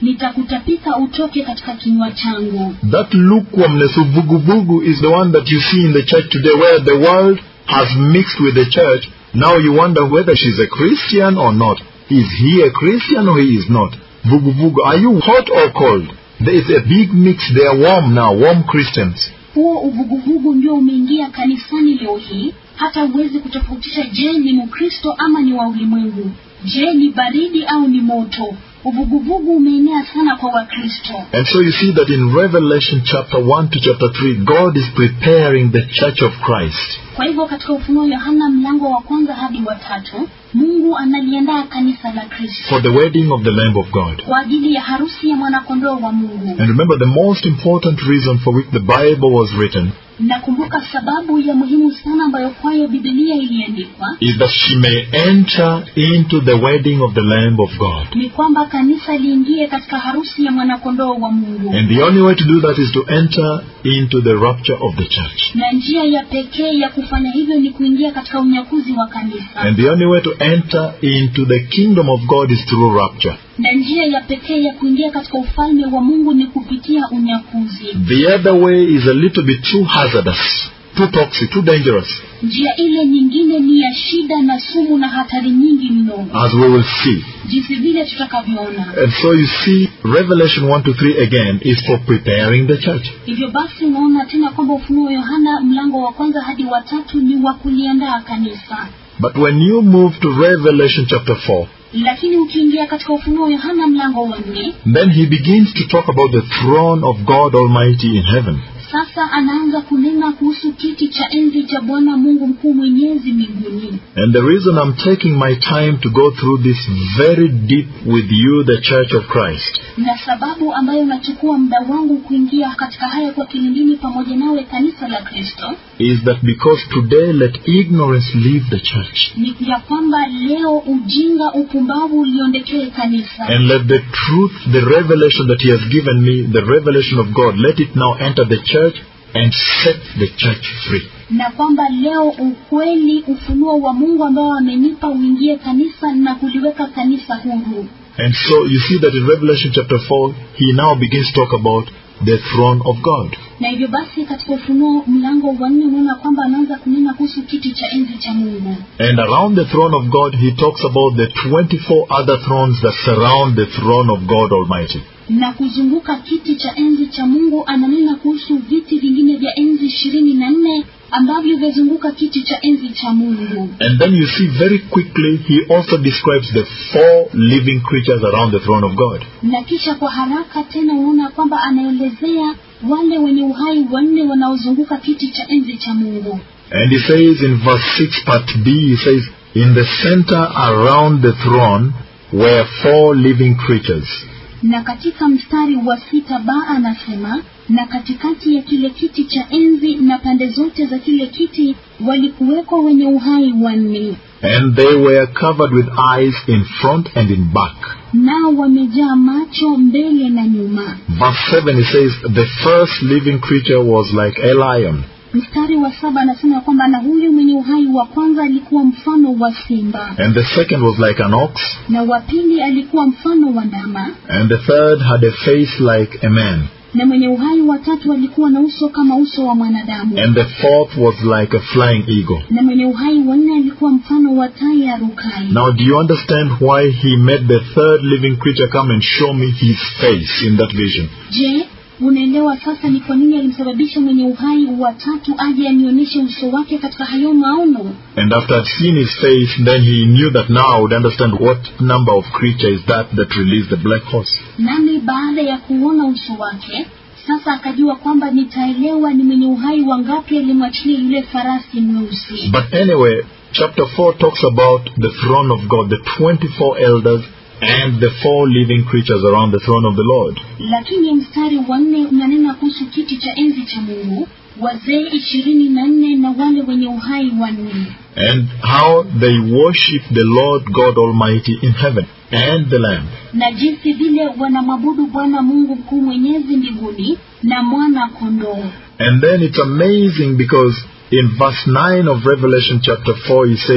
nitakutapika utoke katika kinywa changu That lukewarmness of vugu is the one that you see in the church today where the world has mixed with the church. Now you wonder whether she's a Christian or not. Is he a Christian or he is not? Vugu Are you hot or cold? There is a big mix. They are warm now, warm Christians. huo uvuguvugu ndio umeingia kanisani leo hii hata huwezi kutofautisha je ni mkristo ama ni wa ulimwengu je ni baridi au ni moto uvuguvugu umeenea sana kwa wakristo And so you see that in Revelation chapter 1 to chapter 3, God is preparing the church of Christ kwa hivyo katika ufunuo yohana mlango wa kwanza hadi wa tatu mungu analiandaa kanisa la kristo for the wedding of the Lamb of God. kwa ajili ya harusi ya mwanakondoo wa mungu And remember, the most important reason for which the Bible was written nakumbuka sababu ya muhimu sana ambayo kwayo bibilia iliandikwa is that she may enter into the wedding of the Lamb of God. ni kwamba kanisa liingie katika harusi ya mwanakondoo wa mungu And the only way to do that is to enter into the rapture of the church. na njia ya pekee ya kufanya hivyo ni kuingia katika unyakuzi wa kanisa And the only way to enter into the kingdom of God is through rapture. na njia ya pekee ya kuingia katika ufalme wa mungu ni kupitia unyakuzi The other way is a little bit too hazardous, too toxic, too dangerous, njia ile nyingine ni ya shida na sumu na hatari nyingi mno as we will see. jinsi vile tutakavyoona And so you see, Revelation 1 to 3 again is for preparing the church. hivyo basi unaona tena kwamba ufunuo yohana mlango wa kwanza hadi wa tatu ni wa kuliandaa kanisa But when you move to Revelation chapter 4, lakini ukiingia katika ufunuo yohana mlango wa nne then he begins to talk about the throne of God Almighty in heaven. sasa anaanza kunena kuhusu kiti cha enzi cha bwana mungu mkuu mwenyezi mbinguni And the reason I'm taking my time to go through this very deep with you, the Church of Christ, na sababu ambayo nachukua muda wangu kuingia katika haya kwa kilindini pamoja nawe kanisa la kristo is that because today let ignorance leave the church ni ya kwamba leo ujinga upumbavu uliondekee kanisa and let the truth, the revelation that he has given me, the revelation of God, let it now enter the church and set the church free. na kwamba leo ukweli ufunuo wa mungu ambao amenipa uingie kanisa na kuliweka kanisa huru And so you see that in Revelation chapter 4, he now begins to talk about the throne of God. na hivyo basi katika ufunuo mlango wa nne unaona kwamba anaanza kunena kuhusu kiti cha enzi cha mungu And around the throne of God, he talks about the 24 other thrones that surround the throne of God Almighty. na kuzunguka kiti cha enzi cha mungu ananena kuhusu viti vingine vya enzi ishirini na nne ambavyo vyazunguka kiti cha enzi cha mungu And then you see very quickly, he also describes the four living creatures around the throne of God. na kisha kwa haraka tena unaona kwamba anaelezea wale wenye uhai wanne wanaozunguka kiti cha enzi cha mungu And he says in verse 6 part B, he says, In the center around the throne were four living creatures. na katika mstari wa sita ba anasema na katikati ya kile kiti cha enzi na pande zote za kile kiti walikuweko wenye uhai wanne And they were covered with eyes in front and in back. nao wamejaa macho mbele na nyuma Verse 7, he says, The first living creature was like a lion. mstari wa saba anasema kwamba na huyu mwenye uhai wa kwanza alikuwa mfano wa simba And the second was like an ox. na wa pili alikuwa mfano wa ndama And the third had a face like a man. na mwenye uhai wa tatu alikuwa na uso kama uso wa mwanadamu And the fourth was like a flying eagle. na mwenye uhai wa nne alikuwa mfano wa tai ya rukai Now, do you understand why he made the third living creature come and show me his face in that vision? je unaelewa sasa ni kwa nini alimsababisha mwenye uhai wa tatu aje anionyeshe uso wake katika hayo maono And after I'd seen his face, then he knew that now I would understand what number of creature is that that released the black horse. nami baada ya kuona uso wake sasa akajua kwamba nitaelewa ni mwenye uhai wangapi alimwachilia yule farasi mweusi But anyway, chapter 4 talks about the throne of God, the 24 elders and the four living creatures around the throne of the Lord. lakini mstari wa nne unanena kuhusu kiti cha enzi cha mungu wazee ishirini na nne na wale wenye uhai wanne And how they worship the Lord God Almighty in heaven and the Lamb. na jinsi vile wanamwabudu bwana mungu mkuu mwenyezi mbinguni na mwana kondoo And then it's amazing because in verse 9 of Revelation chapter 4 he says,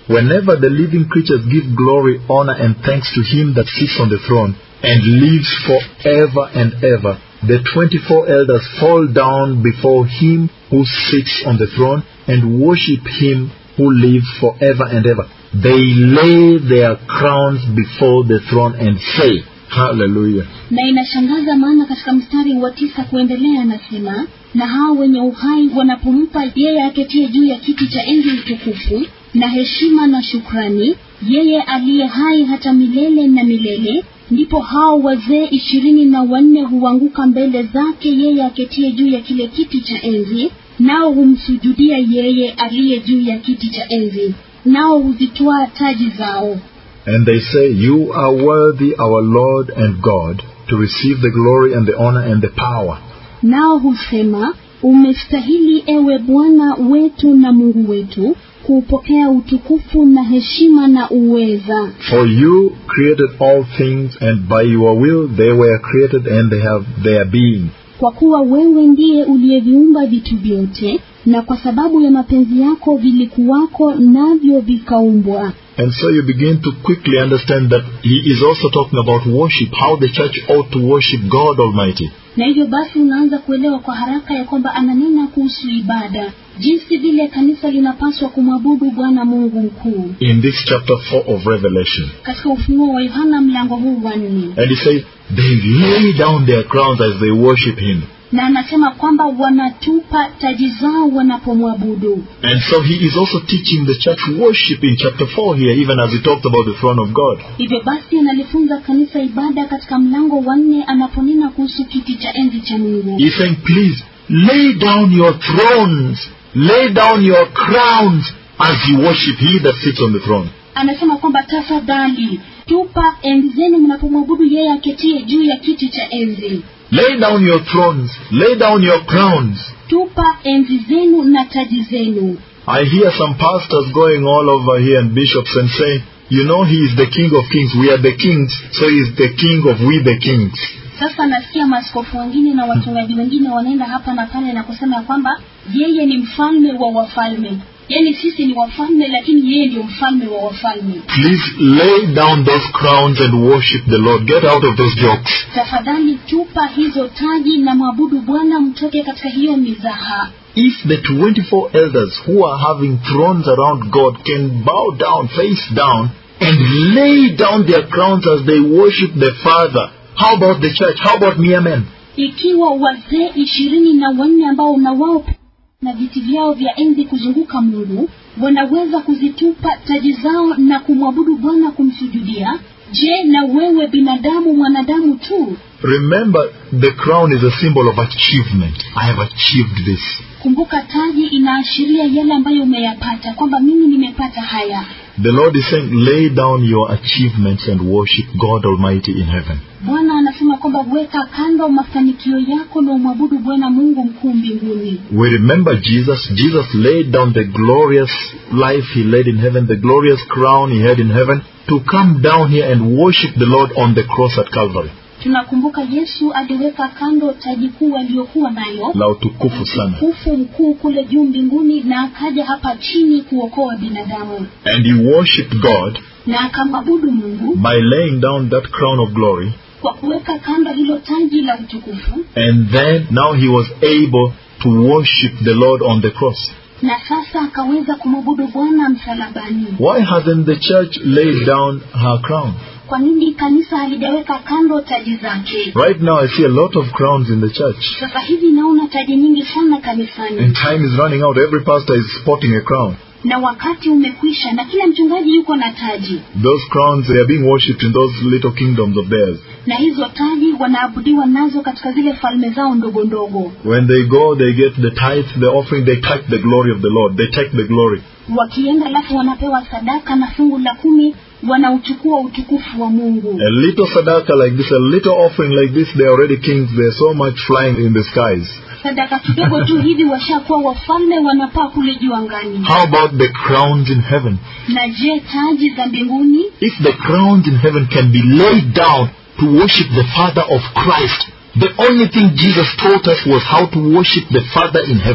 whenever the living creatures give glory, honor, and thanks to him that sits on the throne and lives forever and ever, the 24 elders fall down before him who sits on the throne and worship him who lives forever and ever. They lay their crowns before the throne and say, Hallelujah. na inashangaza maana katika mstari wa tisa kuendelea anasema na hao wenye uhai wanapompa yeye aketie juu ya kiti cha enzi utukufu na heshima na shukrani yeye aliye hai hata milele na milele ndipo hao wazee ishirini na wanne huanguka mbele zake yeye aketie juu ya kile kiti cha enzi nao humsujudia yeye aliye juu ya kiti cha enzi nao huzitwaa taji zao And they say, You are worthy, our Lord and God, to receive the glory and the honor and the power. nao husema umestahili ewe bwana wetu na mungu wetu kuupokea utukufu na heshima na uweza For you created all things, and by your will they were created and they have their being. kwa kuwa wewe ndiye uliyeviumba vitu vyote na kwa sababu ya mapenzi yako vilikuwako navyo vikaumbwa And so you begin to quickly understand that he is also talking about worship, how the church ought to worship God Almighty. na hivyo basi unaanza kuelewa kwa haraka ya kwamba ananena kuhusu ibada jinsi vile kanisa linapaswa kumwabudu bwana mungu mkuu In this chapter 4 of Revelation. katika ufunuo wa yohana mlango huu wa nne And he says, they lay down their crowns as they worship him. na anasema kwamba wanatupa taji zao wanapomwabudu And so he is also teaching the church worship in chapter 4 here, even as he talked about the throne of God. hivyo basi analifunza kanisa ibada katika mlango wa nne anaponena kuhusu kiti cha enzi cha mungu He's saying, please, lay down your thrones, lay down your crowns as you worship he that sits on the throne. anasema kwamba tafadhali tupa enzi zenu mnapomwabudu yeye aketie juu ya kiti cha enzi Lay down your thrones, lay down your crowns. tupa enzi zenu na taji zenu I hear some pastors going all over here and bishops and saying, you know, he is the king of kings. We are the kings, so he is the king of we the kings. sasa nasikia maaskofu wengine na wachungaji wengine wanaenda hapa na pale na kusema ya kwamba yeye ni mfalme wa wafalme yaani sisi ni wafalme lakini yeye ndio mfalme wa wafalme Please lay down those crowns and worship the Lord. Get out of those jokes. tafadhali tupa hizo taji na mwabudu bwana mtoke katika hiyo mizaha If the 24 elders who are having thrones around God can bow down, face down, and lay down their crowns as they worship the Father, how about the church? How about mere men? ikiwa wazee ishirini na wanne ambao na wao na viti vyao vya enzi kuzunguka mungu wanaweza kuzitupa taji zao na kumwabudu bwana kumsujudia je na wewe binadamu mwanadamu tu Remember, the crown is a symbol of achievement. I have achieved this. kumbuka taji inaashiria yale ambayo umeyapata kwamba mimi nimepata haya The Lord is saying, lay down your achievements and worship God Almighty in heaven. bwana anasema kwamba weka kando mafanikio yako na umwabudu bwana mungu mkuu mbinguni We remember Jesus. Jesus laid down the glorious life he led in heaven, the glorious crown he had in heaven, to come down here and worship the Lord on the cross at Calvary. tunakumbuka yesu aliweka kando taji kuu aliyokuwa nayo La utukufu sana. utukufu mkuu kule juu mbinguni na akaja hapa chini kuokoa binadamu And he worshipped God na akamwabudu mungu by laying down that crown of glory. kwa kuweka kando hilo taji la utukufu And then now he was able to worship the Lord on the cross. na sasa akaweza kumwabudu bwana msalabani Why hasn't the church laid down her crown? kwa nini kanisa halijaweka kando taji zake Right now I see a lot of crowns in the church. sasa hivi naona taji nyingi sana And kanisani time is running out. Every pastor is sporting a crown. na wakati umekwisha na kila mchungaji yuko na taji Those crowns, they are being worshipped in those little kingdoms of theirs. na hizo taji wanaabudiwa nazo katika zile falme zao ndogo ndogo When they go, they get the tithe, the offering, they take the glory of the Lord. They take the glory. wakienda alafu wanapewa sadaka na fungu la kumi wanauchukua utukufu wa mungu A little sadaka like this, a little offering like this, they are already kings. They're so much flying in the skies. sadaka kidogo tu hivi washakuwa wafalme wanapaa kule juu angani How about the crowns in heaven? na je taji za mbinguni If the crowns in heaven can be laid down to worship the Father of Christ, the only thing Jesus taught us was how to worship the Father in heaven.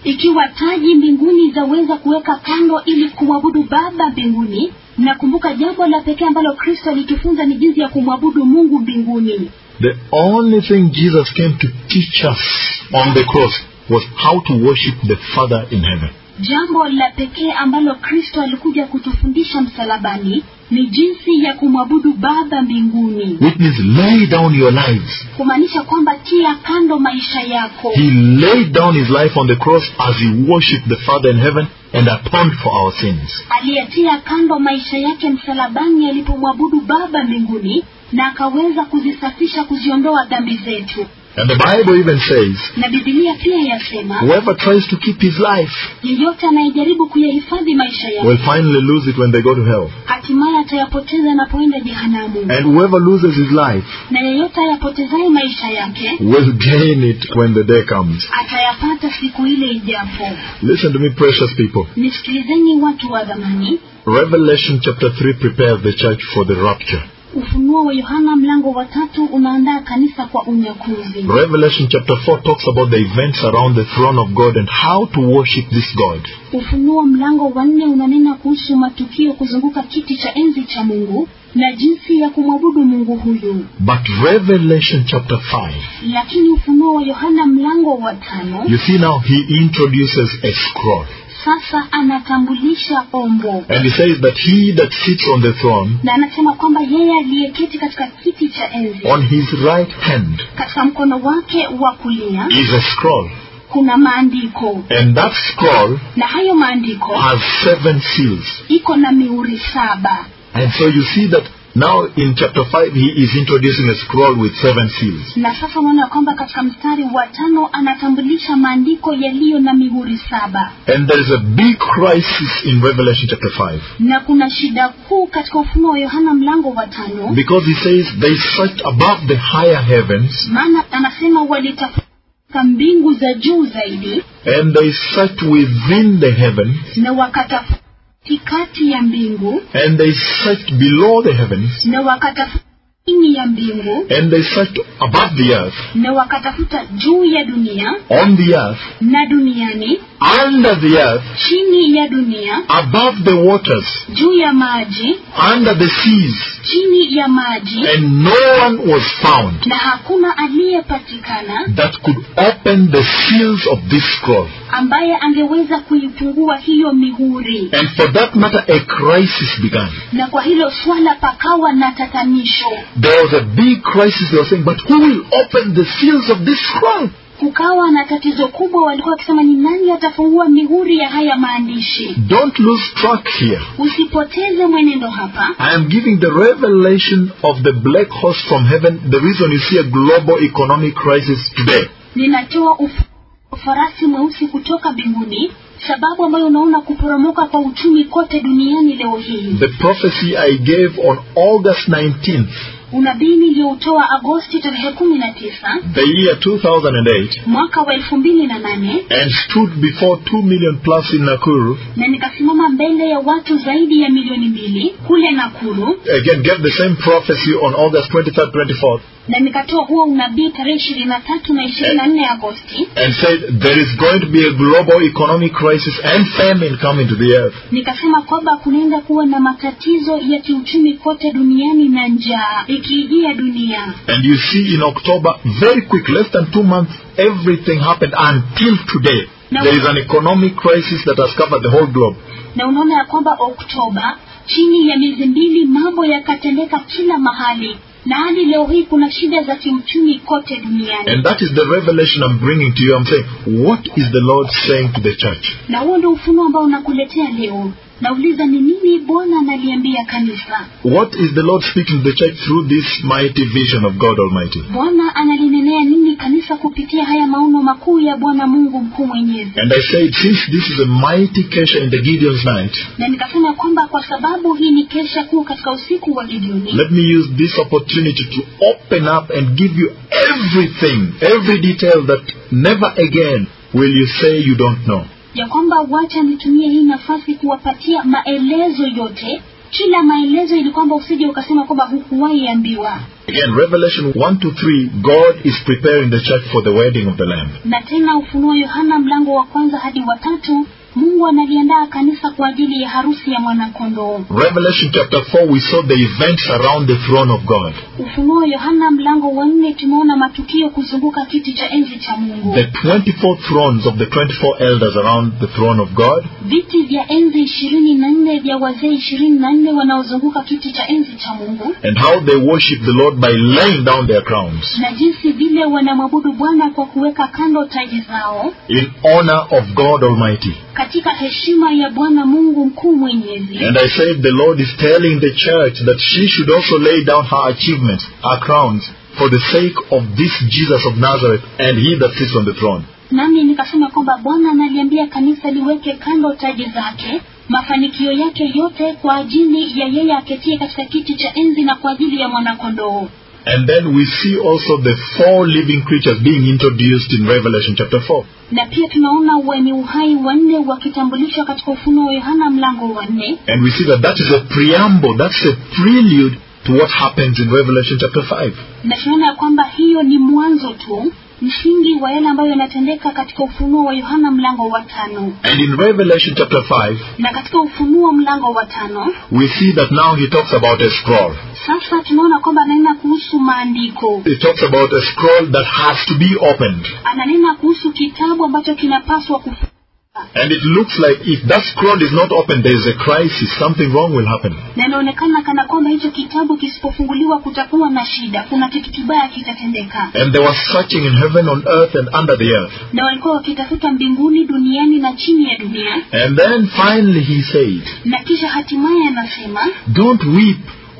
ikiwa taji mbinguni zaweza kuweka kando ili kumwabudu baba mbinguni nakumbuka jambo la pekee ambalo kristo alitufunza ni jinsi ya kumwabudu mungu mbinguni The only thing Jesus came to teach us on the cross was how to worship the Father in heaven. jambo la pekee ambalo kristo alikuja kutufundisha msalabani ni jinsi ya kumwabudu baba mbinguni Which means lay down your lives. kumaanisha kwamba tia kando maisha yako He laid down his life on the cross as he worshipped the Father in heaven and atoned for our sins. aliyetia kando maisha yake msalabani alipomwabudu baba mbinguni na akaweza kuzisafisha kuziondoa dhambi zetu And the Bible even says, na bibilia pia yasema whoever tries to keep his life yeyote anayejaribu kuyahifadhi maisha yake will finally lose it when they go to hell. hatimaye atayapoteza anapoenda jehanamu And whoever loses his life na yeyote ayapotezaye maisha yake will gain it when the day comes. atayapata siku ile ijapo Listen to me, precious people. nisikilizeni watu wa dhamani Revelation chapter 3 prepares the church for the rapture. ufunuo wa yohana mlango wa tatu unaandaa kanisa kwa unyakuzi Revelation chapter 4 talks about the events around the throne of God and how to worship this God. ufunuo mlango wa nne unanena kuhusu matukio kuzunguka kiti cha enzi cha mungu na jinsi ya kumwabudu mungu huyu But Revelation chapter 5, lakini ufunuo wa yohana mlango wa tano you see now he introduces a scroll. sasa anatambulisha ombo And he says that he that sits on the throne, na anasema kwamba yeye aliyeketi katika kiti cha enzi on his right hand katika mkono wake wa kulia is a scroll. kuna maandiko And that scroll na hayo maandiko has seven seals. iko na mihuri saba And so you see that now in chapter 5 he is introducing a scroll with seven seals. na sasa unaona kwamba katika mstari wa tano anatambulisha maandiko yaliyo na mihuri saba And there is a big crisis in Revelation chapter 5 na kuna shida kuu katika ufunuo wa yohana mlango wa tano because he says they searched above the higher heavens maana anasema walitafuta mbingu za juu zaidi and they searched within the heavens na wakatafuta kati ya mbingu and they searched below the heavens na wakatafuta chini ya mbingu and they searched above the earth, na wakatafuta juu ya dunia on the earth, na duniani under the earth, chini ya dunia above the waters, juu ya maji under the seas, chini ya maji and no one was found na hakuna aliyepatikana that could open the seals of this scroll. ambaye angeweza kuifungua hiyo mihuri And for that matter, a crisis began. na kwa hilo swala pakawa na tatanisho There was a big crisis. They were saying, but who will open the seals of this scroll? kukawa na tatizo kubwa walikuwa wakisema ni nani atafungua mihuri ya haya maandishi Don't lose track here. usipoteze mwenendo hapa I am giving the revelation of the black horse from heaven, the reason you see a global economic crisis today. ninatoa uf- farasi mweusi kutoka mbinguni sababu ambayo unaona kuporomoka kwa uchumi kote duniani leo hii The prophecy I gave on August 19th, unabii niliyoutoa agosti tarehe kumi na tisa the year 2008, mwaka wa elfu mbili na nane and stood before 2 million plus in Nakuru, na nikasimama mbele ya watu zaidi ya milioni mbili kule nakuru again gave the same prophecy on August 23rd, 24th, na nikatoa huo unabii tarehe ishirini na tatu na ishirini na nne agosti and said there is going to be a global economic crisis and famine coming to the earth. nikasema kwamba kunaenda kuwa na matatizo ya kiuchumi kote duniani na njaa ikiijia dunia And you see in October, very quick, less than two months, everything happened until today. No. There is an economic crisis that has covered the whole globe. na unaona ya kwamba oktoba chini ya miezi mbili mambo yakatendeka kila mahali na hadi leo hii kuna shida za kiuchumi kote duniani And that is the revelation I'm bringing to you. I'm saying, what is the Lord saying to the church? na huo ndio ufunuo ambao unakuletea leo nauliza ni nini bwana analiambia kanisa What is the Lord speaking to the church through this mighty vision of God Almighty? bwana analinenea nini kanisa kupitia haya maono makuu ya bwana mungu mkuu mwenyezi And I said, since this is a mighty kesha in the Gideon's night, na nikasema kwamba kwa sababu hii ni kesha kuu katika usiku wa gideoni let me use this opportunity to open up and give you everything, every detail that never again will you say you don't know. ya kwamba wacha nitumie hii nafasi kuwapatia maelezo yote kila maelezo ili kwamba usije ukasema kwamba hukuwahi ambiwa Again, Revelation 1 to 3, God is preparing the church for the wedding of the Lamb. na tena ufunuo yohana mlango wa kwanza hadi wa tatu mungu analiandaa kanisa kwa ajili ya harusi ya mwanakondoo Revelation chapter 4, we saw the events around the throne of God. ufunuo yohana mlango wa nne tumeona matukio kuzunguka kiti cha enzi cha mungu The 24 thrones of the 24 elders around the throne of God. viti vya enzi ishirini na nne vya wazee ishirini na nne wanaozunguka kiti cha enzi cha mungu and how they worship the Lord by laying down their crowns na jinsi vile wanamwabudu bwana kwa kuweka kando taji zao in honor of God Almighty. katika heshima ya bwana mungu mkuu mwenyezi And I said the Lord is telling the church that she should also lay down her achievements, her crowns, for the sake of this Jesus of Nazareth and he that sits on the throne. nami nikasema kwamba bwana analiambia kanisa liweke kando taji zake mafanikio yake yote kwa ajili ya yeye aketie katika kiti cha enzi na kwa ajili ya mwanakondoo And then we see also the four living creatures being introduced in Revelation chapter 4. na pia tunaona wenye uhai wanne wakitambulishwa katika ufunuo wa yohana mlango wa nne And we see that that is a preamble, that's a prelude to what happens in Revelation chapter 5. na tunaona ya kwamba hiyo ni mwanzo tu msingi wa yale ambayo yanatendeka katika ufunuo wa yohana mlango wa tano And in Revelation chapter 5, na katika ufunuo mlango wa tano we see that now he talks about a scroll. sasa tunaona kwamba ananena kuhusu maandiko He talks about a scroll that has to be opened. ananena kuhusu kitabu ambacho kinapaswa kufu And it looks like if that scroll is not opened, there is a crisis. Something wrong will happen. na inaonekana kana kwamba hicho kitabu kisipofunguliwa kutakuwa na shida kuna kitu kibaya kitatendeka And they were searching in heaven, on earth, and under the earth. na walikuwa wakitafuta mbinguni duniani na chini ya dunia And then finally he said, na kisha hatimaye anasema Don't weep,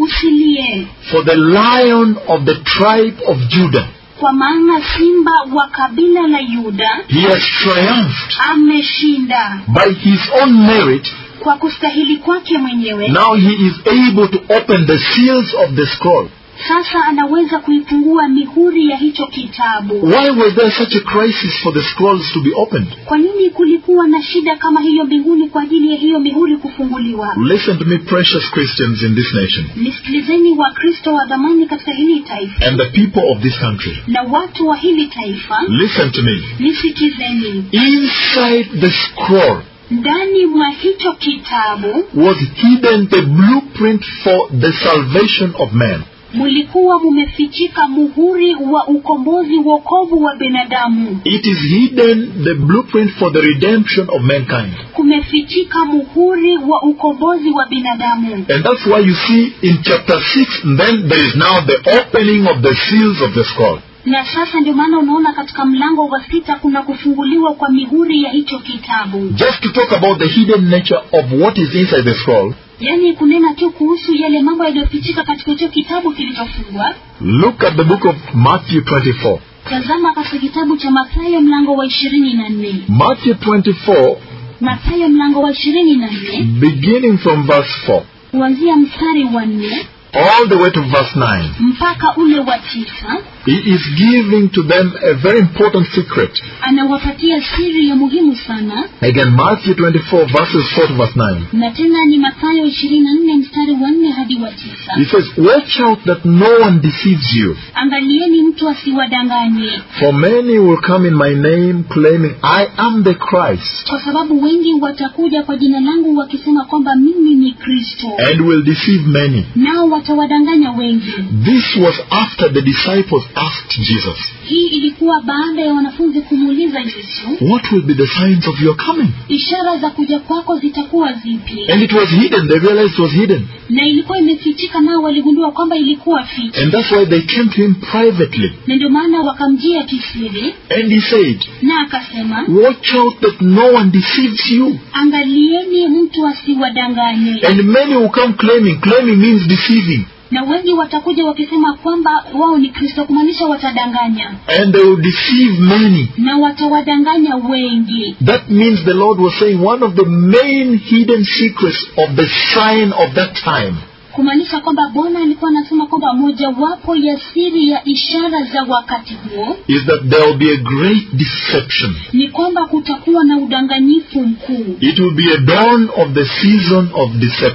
usilie for the lion of the tribe of Judah, kwa maana simba wa kabila la yuda he has triumphed ameshinda by his own merit. kwa kustahili kwake mwenyewe Now he is able to open the seals of the scroll. sasa anaweza kuifungua mihuri ya hicho kitabu Why was there such a crisis for the scrolls to be opened? kwa nini kulikuwa na shida kama hiyo mbinguni kwa ajili ya hiyo mihuri kufunguliwa Listen to me, precious Christians in this nation, nisikilizeni wakristo wa dhamani katika hili taifa and the people of this country. na watu wa hili taifa Listen to me. nisikizeni Inside the scroll ndani mwa hicho kitabu was hidden the blueprint for the salvation of man. mulikuwa mumefichika muhuri wa ukombozi wokovu wa binadamu It is hidden the blueprint for the redemption of mankind. kumefichika muhuri wa ukombozi wa binadamu And that's why you see in chapter 6, then there is now the opening of the seals of the scroll. na sasa ndio maana unaona katika mlango wa sita kuna kufunguliwa kwa mihuri ya hicho kitabu Just to talk about the hidden nature of what is inside the scroll, yaani kunena tu kuhusu yale mambo yaliyofichika katika hicho kitabu kilichofungwa look at the book of Matthew 24. tazama katika kitabu cha mathayo mlango wa ishirini na nne Matthew 24, mathayo mlango wa ishirini na nne beginning from verse 4, kuanzia mstari wa nne all the way to verse 9. mpaka ule wa tisa He is giving to them a very important secret. anawapatia siri ya muhimu sana Again, Matthew 24, verses 4 to verse 9. na tena ni mathayo ishirini na nne mstari wa nne hadi wa tisa He says, Watch out that no one deceives you. angalieni mtu asiwadanganye For many will come in my name, claiming, I am the Christ, kwa sababu wengi watakuja kwa jina langu wakisema kwamba mimi ni kristo and will deceive many. nao watawadanganya wengi This was after the disciples asked Jesus, hii ilikuwa baada ya wanafunzi kumuuliza yesu What will be the signs of your coming? ishara za kuja kwako zitakuwa zipi And it was hidden. They realized it was hidden. na ilikuwa imefichika nao waligundua kwamba ilikuwa ficha And that's why they came to him privately. na ndio maana wakamjia kisiri And he said, na akasema Watch out that no one deceives you. angalieni mtu asiwadanganye And many will come claiming. Claiming means deceiving. na wengi watakuja wakisema kwamba wao ni kristo kumaanisha watadanganya And they will deceive many. na watawadanganya wengi That means the Lord was saying one of the main hidden secrets of the sign of that time kumaanisha kwamba bwana alikuwa anasema kwamba mojawapo ya siri ya ishara za wakati huo is that there will be a great deception. ni kwamba kutakuwa na udanganyifu mkuu It will be a dawn of the season of deception.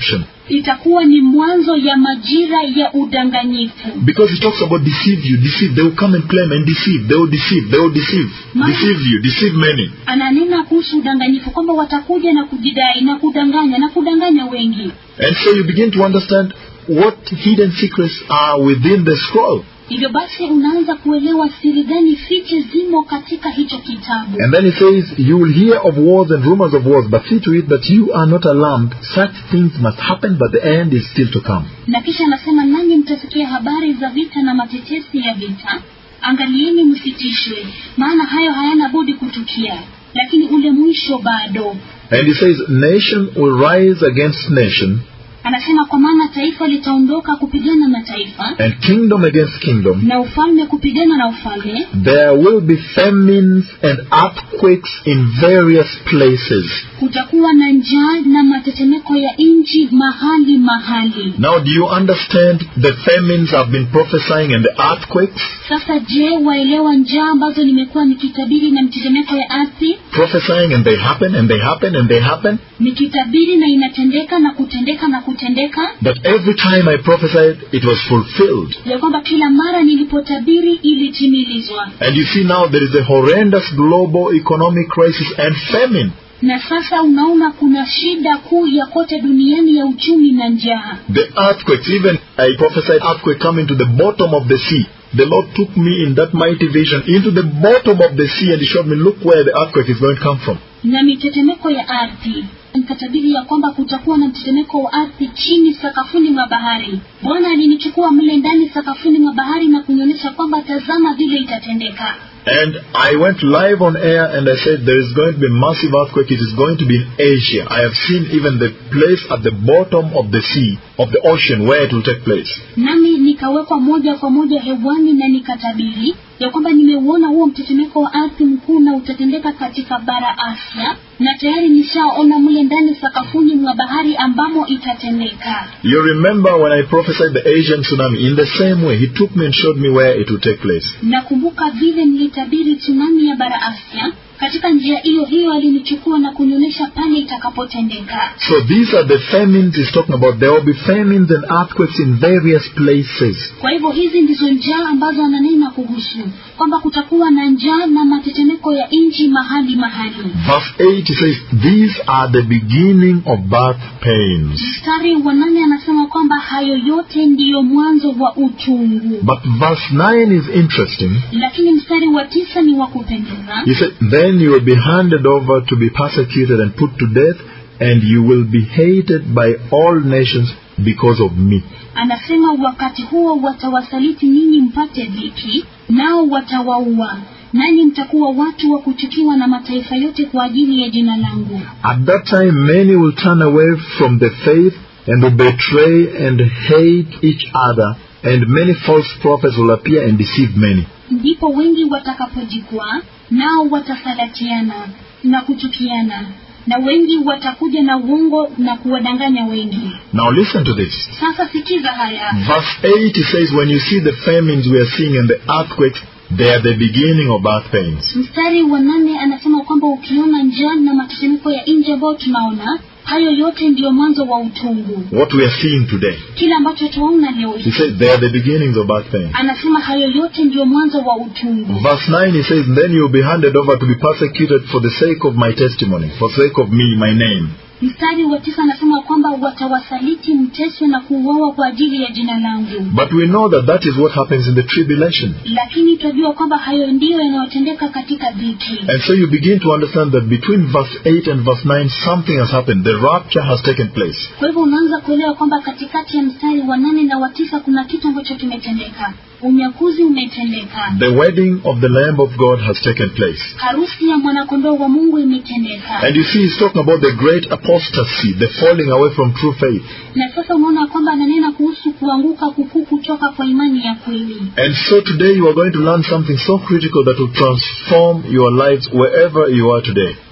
itakuwa ni mwanzo ya majira ya udanganyifu Because he talks about deceive you, deceive. They will come and claim and deceive. They will deceive. They will deceive. Ma- Deceive you, deceive many. ananena kuhusu udanganyifu kwamba watakuja na kujidai na kudanganya na kudanganya wengi And so you begin to understand what hidden secrets are within the scroll. hivyo basi unaanza kuelewa siri gani fiche zimo katika hicho kitabu And then he says, You will hear of wars and rumors of wars, but see to it that you are not alarmed. Such things must happen, but the end is still to come. na kisha anasema nanyi mtasikia habari za vita na matetesi ya vita angalieni msitishwe maana hayo hayana budi kutukia lakini ule mwisho bado And he says, Nation will rise against nation, anasema kwa maana taifa litaondoka kupigana na taifa and kingdom against kingdom. na ufalme kupigana na ufalme There will be famines and earthquakes in various places. kutakuwa na njaa na matetemeko ya nchi mahali mahali Now, do you understand the famines I've been prophesying and the earthquakes? sasa je waelewa njaa ambazo nimekuwa nikitabiri na mtetemeko ya ardhi Prophesying and they happen and they happen and they happen. nikitabiri na inatendeka na kutendeka na kutendeka But every time I prophesied, it was fulfilled. ya kwamba kila mara nilipotabiri ilitimilizwa And you see now there is a horrendous global economic crisis and famine. na sasa unaona kuna shida kuu ya kote duniani ya uchumi na njaa The earthquakes, even I prophesied earthquake coming to the bottom of the sea. The Lord took me in that mighty vision into the bottom of the sea and He showed me, look where the earthquake is going to come from. na mitetemeko ya ardhi nikatabiri ya kwamba kutakuwa na mtetemeko wa ardhi chini sakafuni mwa bahari bwana alinichukua mle ndani sakafuni mwa bahari na kunionyesha kwamba tazama vile itatendeka And I went live on air and I said there is going to be a massive earthquake. It is going to be in Asia. I have seen even the place at the bottom of the sea, of the ocean, where it will take place. nami nikawekwa moja kwa moja hewani na nikatabiri ya kwamba nimeuona huo mtetemeko wa ardhi mkuu na utatendeka katika bara Asia, na tayari nishaona mle ndani sakafuni mwa bahari ambamo itatendeka. You remember when I prophesied the Asian tsunami, in the same way, He took me and showed me where it will take place. Nakumbuka vile nilitabiri tsunami ya bara Asia. Katika njia hiyo hiyo alinichukua na kunionyesha pale itakapotendeka. So these are the famines He's talking about. There will be famines and earthquakes in various places. Kwa hivyo hizi ndizo njaa ambazo ananena kuhusu kwamba kutakuwa na njaa na matetemeko ya nchi mahali mahali. Verse 8 he says, These are the beginning of birth pains. Mstari wa nane anasema kwamba hayo yote ndiyo mwanzo wa uchungu, But verse 9 is interesting. lakini mstari wa tisa ni wa kupendeza. He said, Then you will be handed over to be persecuted and put to death, and you will be hated by all nations because of me. Anasema wakati huo watawasaliti ninyi mpate dhiki, nao watawaua, nanyi mtakuwa watu wa kuchukiwa na mataifa yote kwa ajili ya jina langu. At that time, many will turn away from the faith and will betray and hate each other, and many false prophets will appear and deceive many. Ndipo wengi watakapojikwaa, nao watasalatiana na kuchukiana, na wengi watakuja na uongo na kuwadanganya wengi. Now listen to this. Sasa sikiza haya. Verse 8 it says, When you see the famines we are seeing and the earthquakes, they are the beginning of birth pains. Mstari wa nane anasema kwamba ukiona njaa na matetemeko ya nje ambayo tunaona, hayo yote ndiyo mwanzo wa utungu. What we are seeing today. Kile ambacho tunaona leo He hii, says, They are the beginnings of birth pains. anasema hayo yote ndiyo mwanzo wa utungu. Verse 9 he says, Then you will be handed over to be persecuted for the sake of my testimony, for the sake of me, my name. Mstari wa tisa anasema kwamba watawasaliti, mteswe na kuuawa kwa ajili ya jina langu. But we know that that is what happens in the tribulation. Lakini tunajua kwamba hayo ndiyo yanayotendeka katika dhiki. And so you begin to understand that between verse 8 and verse 9, something has happened. The rapture has taken place. Kwa hivyo unaanza kuelewa kwamba katikati ya mstari wa nane na wa tisa kuna kitu ambacho kimetendeka. Unyakuzi umetendeka, The wedding of the Lamb of God has taken place. harusi ya mwanakondoo wa Mungu imetendeka. And you see, he's talking about the great apostasy, the falling away from true faith. Na sasa unaona kwamba ananena kuhusu kuanguka kukuu kutoka kwa imani ya kweli. And so today you are going to learn something so critical that will transform your lives wherever you are today.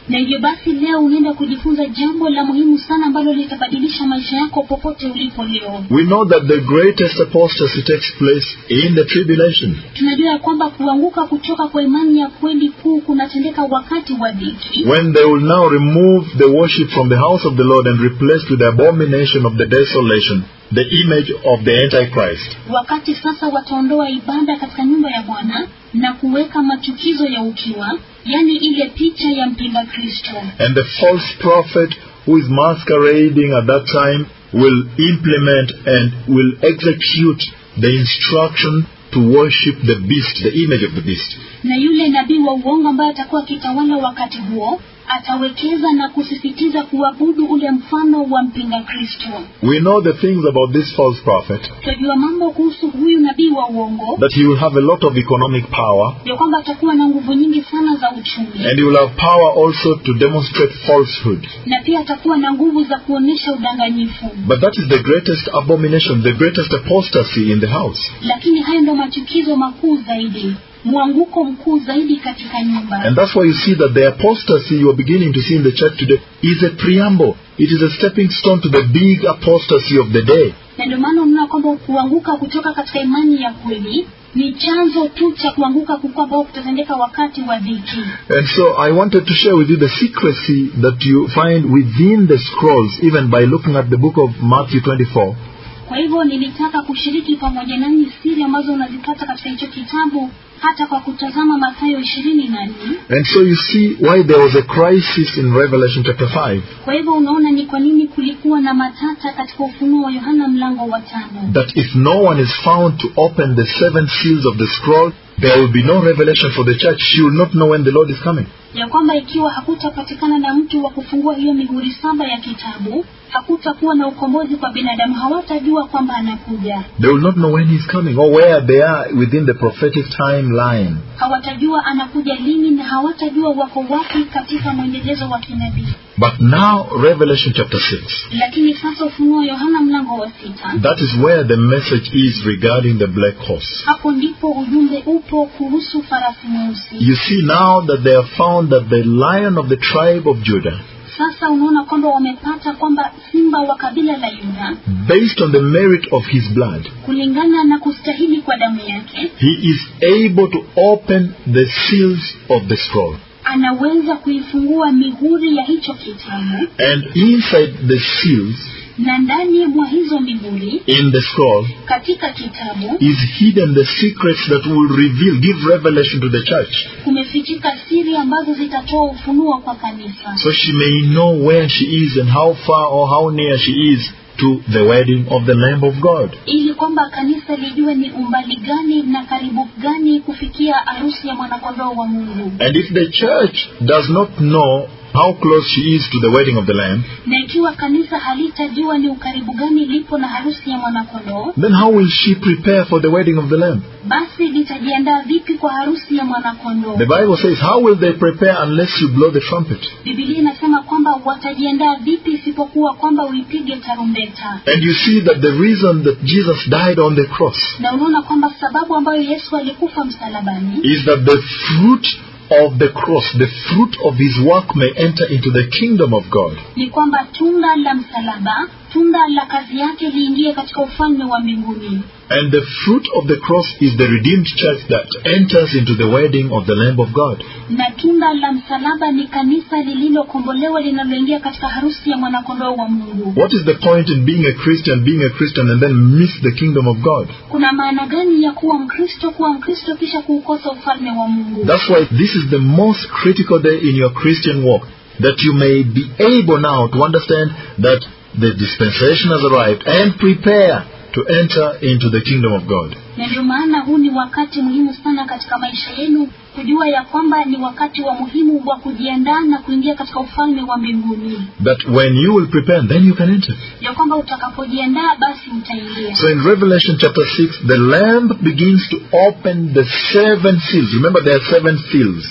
na hivyo basi leo unaenda kujifunza jambo la muhimu sana ambalo litabadilisha maisha yako popote ulipo leo We know that the greatest apostasy takes place in the tribulation. tunajua ya kwamba kuanguka kutoka kwa imani ya kweli kuu kunatendeka wakati wa dhiki When they will now remove the worship from the house of the Lord and replace with the abomination of the desolation, the image of the Antichrist. wakati sasa wataondoa ibada katika nyumba ya bwana na kuweka machukizo ya ukiwa yaani ile picha ya mpinga kristo And the false prophet who is masquerading at that time will implement and will execute the instruction to worship the beast, the image of the beast. na yule nabii wa uongo ambaye atakuwa akitawala wakati huo atawekeza na kusisitiza kuabudu ule mfano wa mpinga kristo We know the things about this false prophet tunajua mambo kuhusu huyu nabii wa uongo that he will have a lot of economic power ya kwamba atakuwa na nguvu nyingi sana za uchumi and he will have power also to demonstrate falsehood. na pia atakuwa na nguvu za kuonyesha udanganyifu But that is the greatest abomination, the greatest apostasy in the house. lakini hayo ndo machukizo makuu zaidi mwanguko mkuu zaidi katika nyumba And that's why you see that the apostasy you are beginning to see in the church today is a preamble. It is a stepping stone to the big apostasy of the day. na ndio maana unaona kwamba kuanguka kutoka katika imani ya kweli ni chanzo tu cha kuanguka kukuu ambao kutatendeka wakati wa dhiki And so I wanted to share with you the secrecy that you find within the scrolls, even by looking at the book of Matthew 24. kwa hivyo nilitaka kushiriki pamoja nanyi siri ambazo unazipata katika hicho kitabu hata kwa kutazama mathayo ishirini na nne And so you see why there was a crisis in Revelation chapter 5. kwa hivyo unaona ni kwa nini kulikuwa na matata katika ufunuo wa yohana mlango wa tano That if no one is found to open the seven seals of the scroll, there will be no revelation for the church. She will not know when the Lord is coming. ya kwamba ikiwa hakutapatikana na mtu wa kufungua hiyo mihuri saba ya kitabu hakutakuwa na ukombozi kwa binadamu hawatajua kwamba anakuja They will not know when he's coming or where they are within the prophetic timeline. hawatajua anakuja lini na hawatajua wako wapi katika mwendelezo wa kinabii But now, Revelation chapter 6. lakini sasa ufunuo wa yohana mlango wa sita That is where the message is regarding the black horse. hapo ndipo ujumbe upo kuhusu farasi mweusi You see now that they have found that the lion of the tribe of Judah, sasa unaona kwamba wamepata kwamba simba wa kabila la yuda based on the merit of his blood, kulingana na kustahili kwa damu yake he is able to open the seals of the scroll. anaweza kuifungua mihuri ya hicho kitabu And inside the seals, na ndani mwa hizo mihuri in the scroll, katika kitabu is hidden the secrets that will reveal, give revelation to the church. kumefichika siri ambazo zitatoa ufunuo kwa kanisa So she may know where she is and how far or how near she is to the wedding of the Lamb of God. ili kwamba kanisa lijue ni umbali gani na karibu gani kufikia harusi ya mwanakondoo wa mungu And if the church does not know how close she is to the wedding of the Lamb, na ikiwa kanisa halitajua ni ukaribu gani lipo na harusi ya mwanakondoo then how will she prepare for the wedding of the Lamb? basi litajiandaa vipi kwa harusi ya mwanakondoo The Bible says, How will they prepare unless you blow the trumpet? bibilia inasema kwamba watajiandaa vipi isipokuwa kwamba uipige tarumbeta And you see that the reason that Jesus died on the cross na unaona kwamba sababu ambayo yesu alikufa msalabani is that the fruit of the cross, the fruit of his work may enter into the kingdom of God. ni kwamba tunda la msalaba tunda la kazi yake liingie katika ufalme wa mbinguni And the fruit of the cross is the redeemed church that enters into the wedding of the Lamb of God. na tunda la msalaba ni kanisa lililokombolewa linaloingia katika harusi ya mwanakondoo wa mungu What is the point in being a Christian, being a Christian, and then miss the kingdom of God? kuna maana gani ya kuwa mkristo kuwa mkristo kisha kuukosa ufalme wa mungu That's why this is the most critical day in your Christian walk. That you may be able now to understand that the dispensation has arrived and prepare to enter into the kingdom of God. na ndio maana huu ni wakati muhimu sana katika maisha yenu kujua ya kwamba ni wakati wa muhimu wa kujiandaa na kuingia katika ufalme wa mbinguni That when you will prepare, then you can enter. ya kwamba utakapojiandaa basi mtaingia So in Revelation chapter 6, the Lamb begins to open the seven seals. Remember, there are seven seals.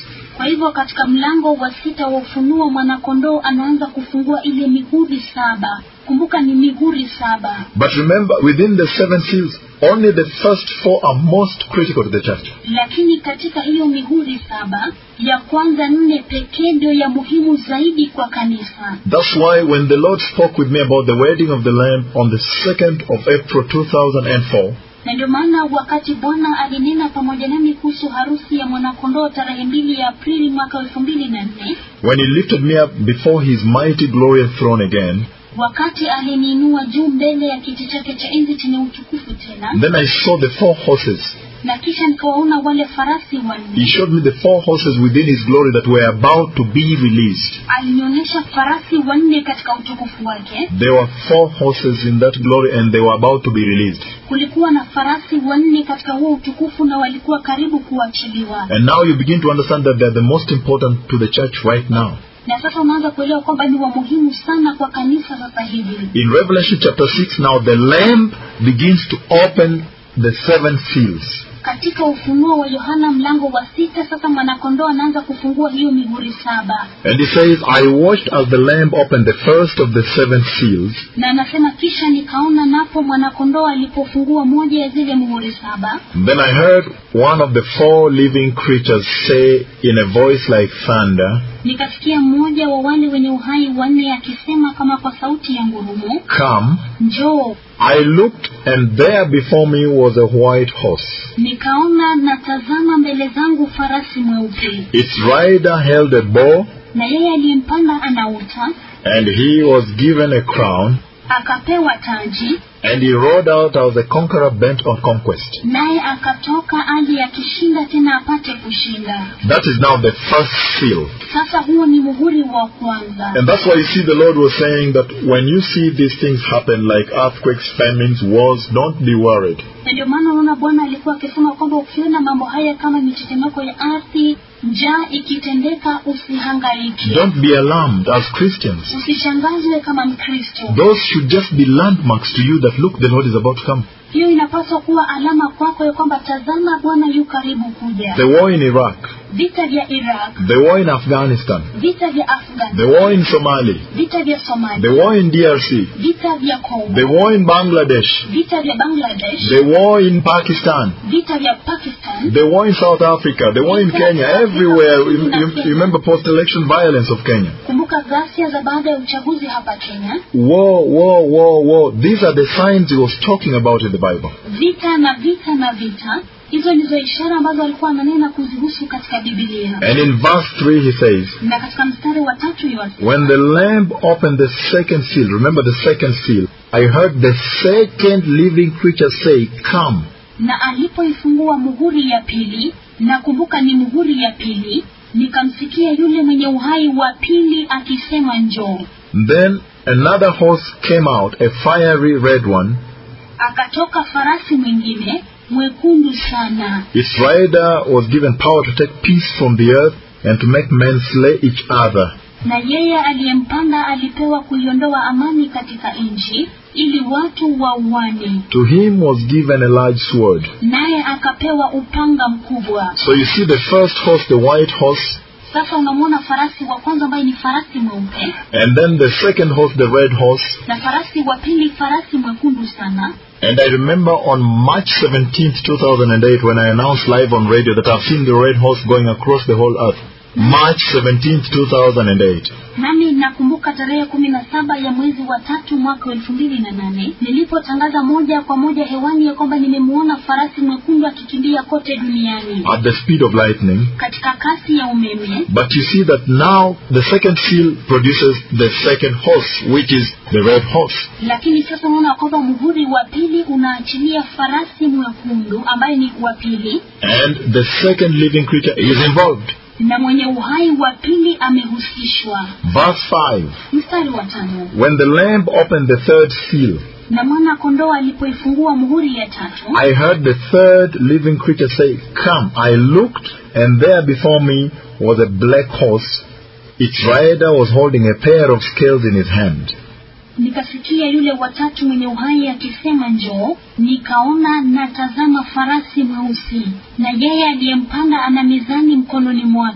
kwa hivyo katika mlango wa sita wa ufunuo mwanakondoo anaanza kufungua ile mihuri saba kumbuka ni mihuri saba But remember, within the seven seals, only the first four are most critical to the church. lakini katika hiyo mihuri saba ya kwanza nne pekee ndio ya muhimu zaidi kwa kanisa That's why when the Lord spoke with me about the wedding of the Lamb on the 2nd of April 2004, na ndio maana wakati bwana alinena pamoja nami kuhusu harusi ya mwanakondoo tarehe mbili ya aprili mwaka elfu mbili na nne when He lifted me up before His mighty glorious throne again, wakati aliniinua juu mbele ya kiti chake cha enzi chenye utukufu tena then I saw the four horses. na kisha nikawaona wale farasi He wanne showed me the four horses within His glory that were about to be released. alinionyesha farasi wanne katika utukufu wake There were four horses in that glory and they were about to be released. kulikuwa na farasi wanne katika huo utukufu na walikuwa karibu kuachiliwa And now you begin to understand that they're the most important to the church right now. na sasa unaanza kuelewa kwamba ni wa muhimu sana kwa kanisa sasa hivi In Revelation chapter 6, now the Lamb begins to open the seven seals. katika ufunuo wa yohana mlango wa sita sasa mwanakondoo anaanza kufungua hiyo mihuri saba And he says, I watched as the Lamb opened the first of the seven seals, na anasema kisha nikaona napo mwanakondoo alipofungua moja ya zile muhuri saba then I heard one of the four living creatures say in a voice like thunder, nikasikia mmoja wa wale wenye uhai wanne akisema kama kwa sauti ya ngurumo Come. njoo I looked, and there before me was a white horse. nikaona na tazama mbele zangu farasi mweupe Its rider held a bow, na yeye aliyempanda anauta and he was given a crown, akapewa taji and he rode out as a conqueror bent on conquest. naye akatoka ali akishinda tena apate kushinda That is now the first seal. sasa huo ni muhuri wa kwanza And that's why you see the Lord was saying that when you see these things happen like earthquakes, famines, wars, don't be worried. na ndio maana unaona bwana alikuwa akisema kwamba ukiona mambo haya kama mitetemeko ya ardhi njaa ikitendeka usihangaiki Don't be alarmed as Christians. usishangazwe kama mkristo Those should just be landmarks to you that look, the Lord is about to come. hiyo inapaswa kuwa alama kwako ya kwamba tazama bwana yu karibu kuja The war in Iraq, vita vya iraq the war in Afghanistan, vita vya afghan the war in Somali, vita vya the somalia war in DRC, vita vya kongo the war in Bangladesh, vita vya bangladesh the war in Pakistan, vita vya pakistan the war in South Africa, the war in Kenya, everywhere. You, you, you remember post-election violence of Kenya. kumbuka ghasia za baada ya uchaguzi hapa kenya War, war, war, war. These are the signs he was talking about in the Bible. vita na vita na vita hizo ndizo ishara ambazo alikuwa ananena kuzihusu katika bibilia And in verse 3 he says, na katika mstari wa tatu yote When the Lamb opened the second seal, remember the second seal, I heard the second living creature say, Come. na alipoifungua muhuri ya pili na kumbuka ni muhuri ya pili nikamsikia yule mwenye uhai wa pili akisema njoo Then another horse came out, a fiery red one. akatoka farasi mwingine mwekundu sana Its rider was given power to take peace from the earth and to make men slay each other. na yeye aliyempanda alipewa kuiondoa amani katika nchi ili watu wauane To him was given a large sword. naye akapewa upanga mkubwa So you see the first horse, the white horse, sasa unamwona farasi wa kwanza ambaye ni farasi mweupe and then the second horse, the red horse. na farasi wa pili farasi mwekundu sana And I remember on March 17th, 2008, when I announced live on radio that I've seen the red horse going across the whole earth. March 17th, 2008. nami nakumbuka tarehe kumi na saba ya mwezi wa tatu mwaka wa elfu mbili na nane nilipotangaza moja kwa moja hewani ya kwamba nimemuona farasi mwekundu akikimbia kote duniani At the speed of lightning. katika kasi ya umeme But you see that now the second seal produces the second horse, which is the red horse. lakini sasa unaona kwamba muhuri wa pili unaachilia farasi mwekundu ambaye ni wa pili And the second living creature is involved. na mwenye uhai wa pili amehusishwa Verse 5. mstari wa tano When the Lamb opened the third seal, na mwana kondoo alipoifungua muhuri ya tatu I heard the third living creature say, Come. I looked, and there before me was a black horse. Its rider was holding a pair of scales in his hand. nikasikia yule watatu mwenye uhai akisema njoo nikaona na tazama farasi mweusi na yeye aliyempanda ana mizani mkononi mwake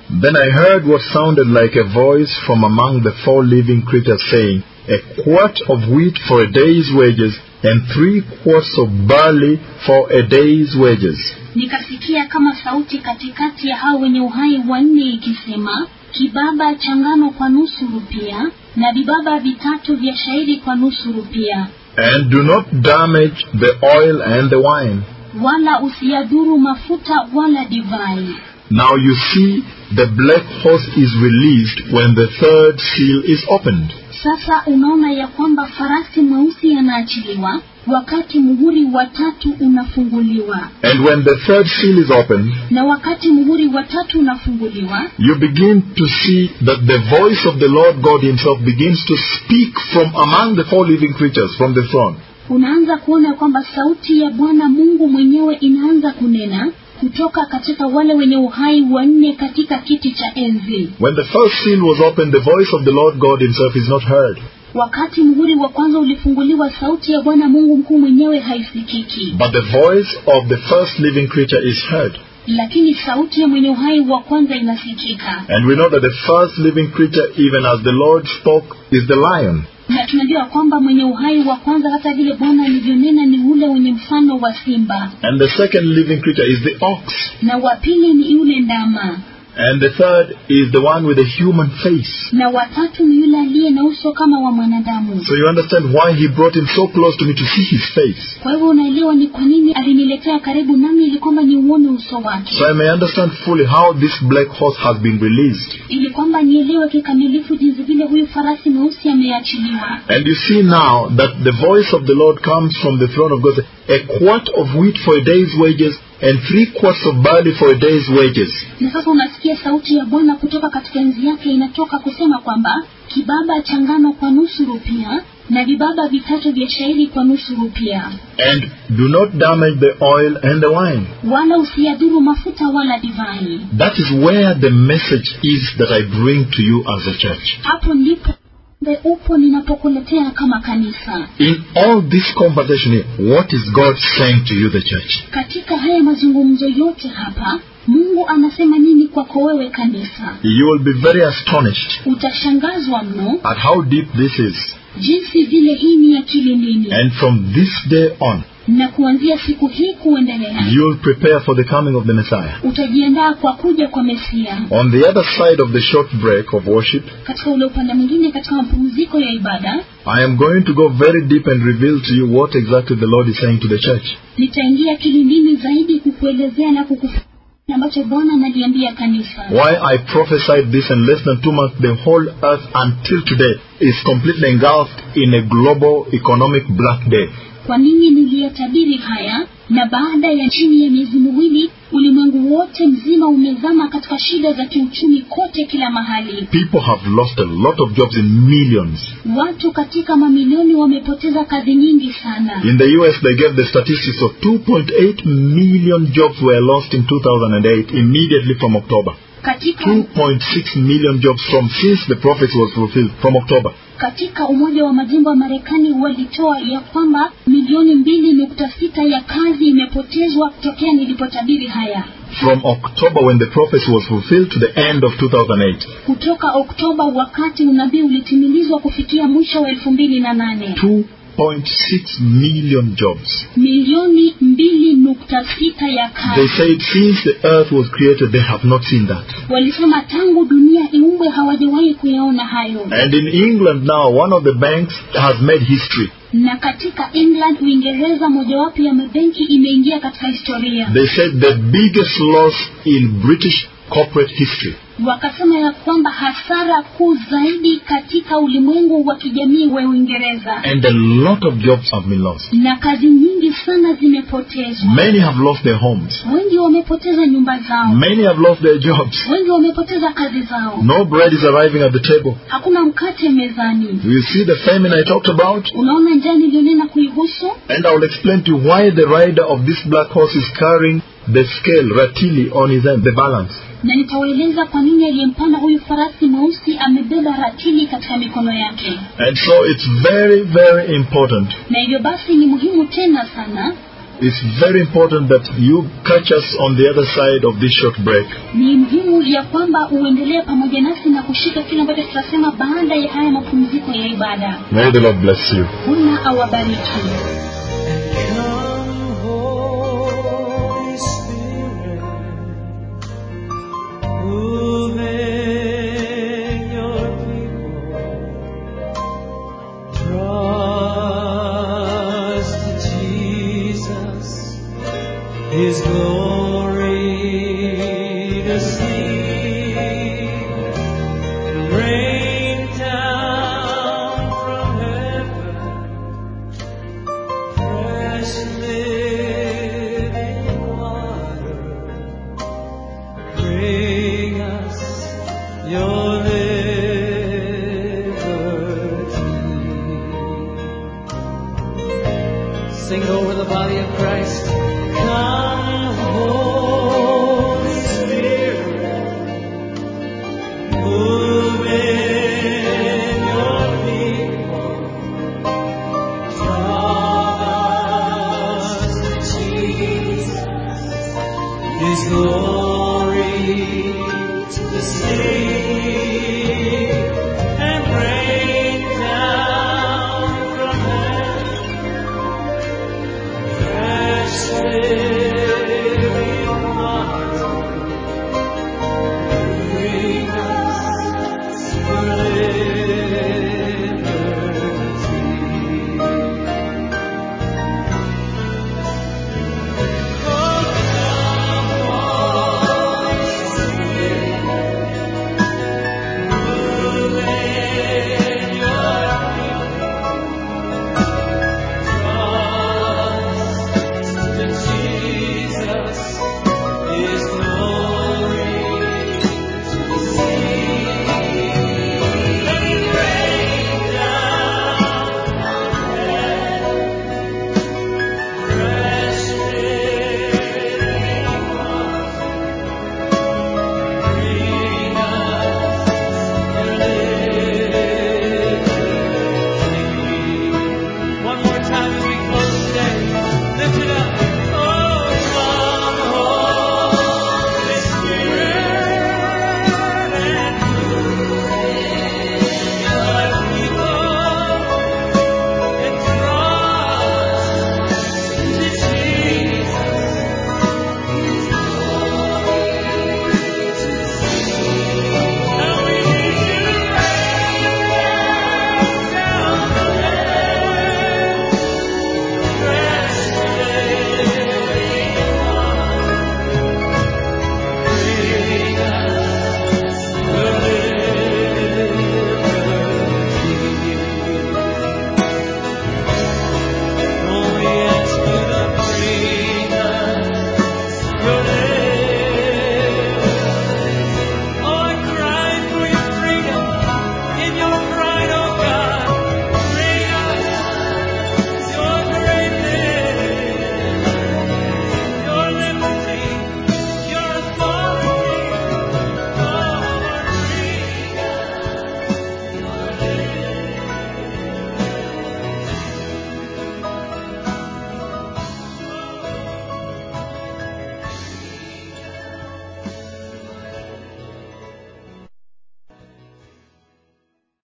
Then I heard what sounded like a voice from among the four living creatures saying, A quart of wheat for a day's wages, and three quarts of barley for a day's wages. nikasikia kama sauti katikati ya hao wenye uhai wanne ikisema kibaba cha ngano kwa nusu rupia na vibaba vitatu vya shairi kwa nusu rupia And do not damage the oil and the wine. wala usiyadhuru mafuta wala divai Now you see, the black horse is released when the third seal is opened. sasa unaona ya kwamba farasi mweusi anaachiliwa wakati muhuri wa tatu unafunguliwa And when the third seal is opened, na wakati muhuri wa tatu unafunguliwa you begin to see that the voice of the Lord God Himself begins to speak from among the four living creatures from the throne. unaanza kuona kwamba sauti ya bwana mungu mwenyewe inaanza kunena kutoka katika wale wenye uhai wanne katika kiti cha enzi When the first seal was opened, the voice of the Lord God Himself is not heard. wakati muhuri wa kwanza ulifunguliwa sauti ya bwana mungu mkuu mwenyewe haisikiki But the voice of the first living creature is heard. lakini sauti ya mwenye uhai wa kwanza inasikika And we know that the first living creature, even as the Lord spoke, is the lion. na tunajua kwamba mwenye uhai wa kwanza hata vile bwana alivyonena ni ule wenye mfano wa simba And the second living creature is the ox. na wa pili ni yule ndama And the third is the one with a human face. na watatu ni yule aliye na uso kama wa mwanadamu So you understand why he brought him so close to me to see his face. kwa hivyo unaelewa ni kwa nini aliniletea karibu nami ili kwamba niuone uso wake So I may understand fully how this black horse has been released. ili kwamba nielewe kikamilifu jinsi vile huyu farasi mweusi ameachiliwa And you see now that the voice of the Lord comes from the throne of God. A quart of wheat for a day's wages and three quarts of barley for a day's wages. na sasa unasikia sauti ya bwana kutoka katika enzi yake inatoka kusema kwamba kibaba cha ngano kwa nusu rupia na vibaba vitatu vya shairi kwa nusu rupia And do not damage the oil and the wine. wala usiyadhuru mafuta wala divai That is where the message is that I bring to you as a church. hapo ndipo ujumbe upo ninapokuletea kama kanisa In all this conversation here, what is God saying to you, the church? katika haya mazungumzo yote hapa mungu anasema nini kwako wewe kanisa You will be very astonished utashangazwa mno at how deep this is. jinsi vile hii ni akili nini And from this day on, na kuanzia siku hii kuendelea you will prepare for the coming of the Messiah. utajiandaa kwa kuja kwa mesia On the other side of the short break of worship, katika ule upande mwingine katika mapumziko ya ibada I am going to go very deep and reveal to you what exactly the Lord is saying to the church. nitaingia kilindini zaidi kukuelezea na kukufu ambacho bwana analiambia kanisa Why I prophesied this and less than two months, the whole earth until today is completely engulfed in a global economic black day. kwa nini niliyatabiri haya na baada ya chini ya miezi miwili ulimwengu wote mzima umezama katika shida za kiuchumi kote kila mahali People have lost a lot of jobs in millions. watu katika mamilioni wamepoteza kazi nyingi sana In the US, they gave the statistics of 2.8 million jobs were lost in 2008 immediately from October. katika 2.6 million jobs from since the prophecy was fulfilled from October. katika umoja wa majimbo ya marekani walitoa ya kwamba milioni mbili nukta sita ya kazi imepotezwa kutokea nilipotabiri haya From October when the prophecy was fulfilled to the end of 2008. kutoka oktoba wakati unabii ulitimilizwa kufikia mwisho wa elfu mbili na nane 2.6 million jobs. milioni mbili nukta sita ya They kazi said since the earth was created, they have not seen that. walisema tangu dunia iumbwe hawajawahi kuyaona hayo And in England now, one of the banks has made history. na katika england uingereza mojawapo ya mabenki imeingia katika historia They said the biggest loss in British corporate history. wakasema ya kwamba hasara kuu zaidi katika ulimwengu wa kijamii wa uingereza And a lot of jobs have been lost. na kazi nyingi sana zimepotezwa Many have lost their homes. wengi wamepoteza nyumba zao Many have lost their jobs. wengi wamepoteza kazi zao No bread is arriving at the table. hakuna mkate mezani Do you see the famine I talked about? unaona njaa niliyonena kuihusu And I will explain to you why the rider of this black horse is carrying the scale, ratili, on his hand, the balance. na nitawaeleza kwa nini aliyempanda huyu farasi mweusi amebeba ratili katika mikono yake And so it's very, very important na hivyo basi ni muhimu tena sana It's very important that you catch us on the other side of this short break. ni muhimu ya kwamba uendelee pamoja nasi na kushika kile ambacho tutasema baada ya haya mapumziko ya ibada May the Lord bless you. bwana awabariki Come, Holy Spirit, move in your people. Draw us to Jesus, His glory to see. Rain down from heaven fresh living water. Bring us your liberty. Sing it over the body of Christ. Come, Holy Spirit, move in your people. His glory to see and rain down from heaven fresh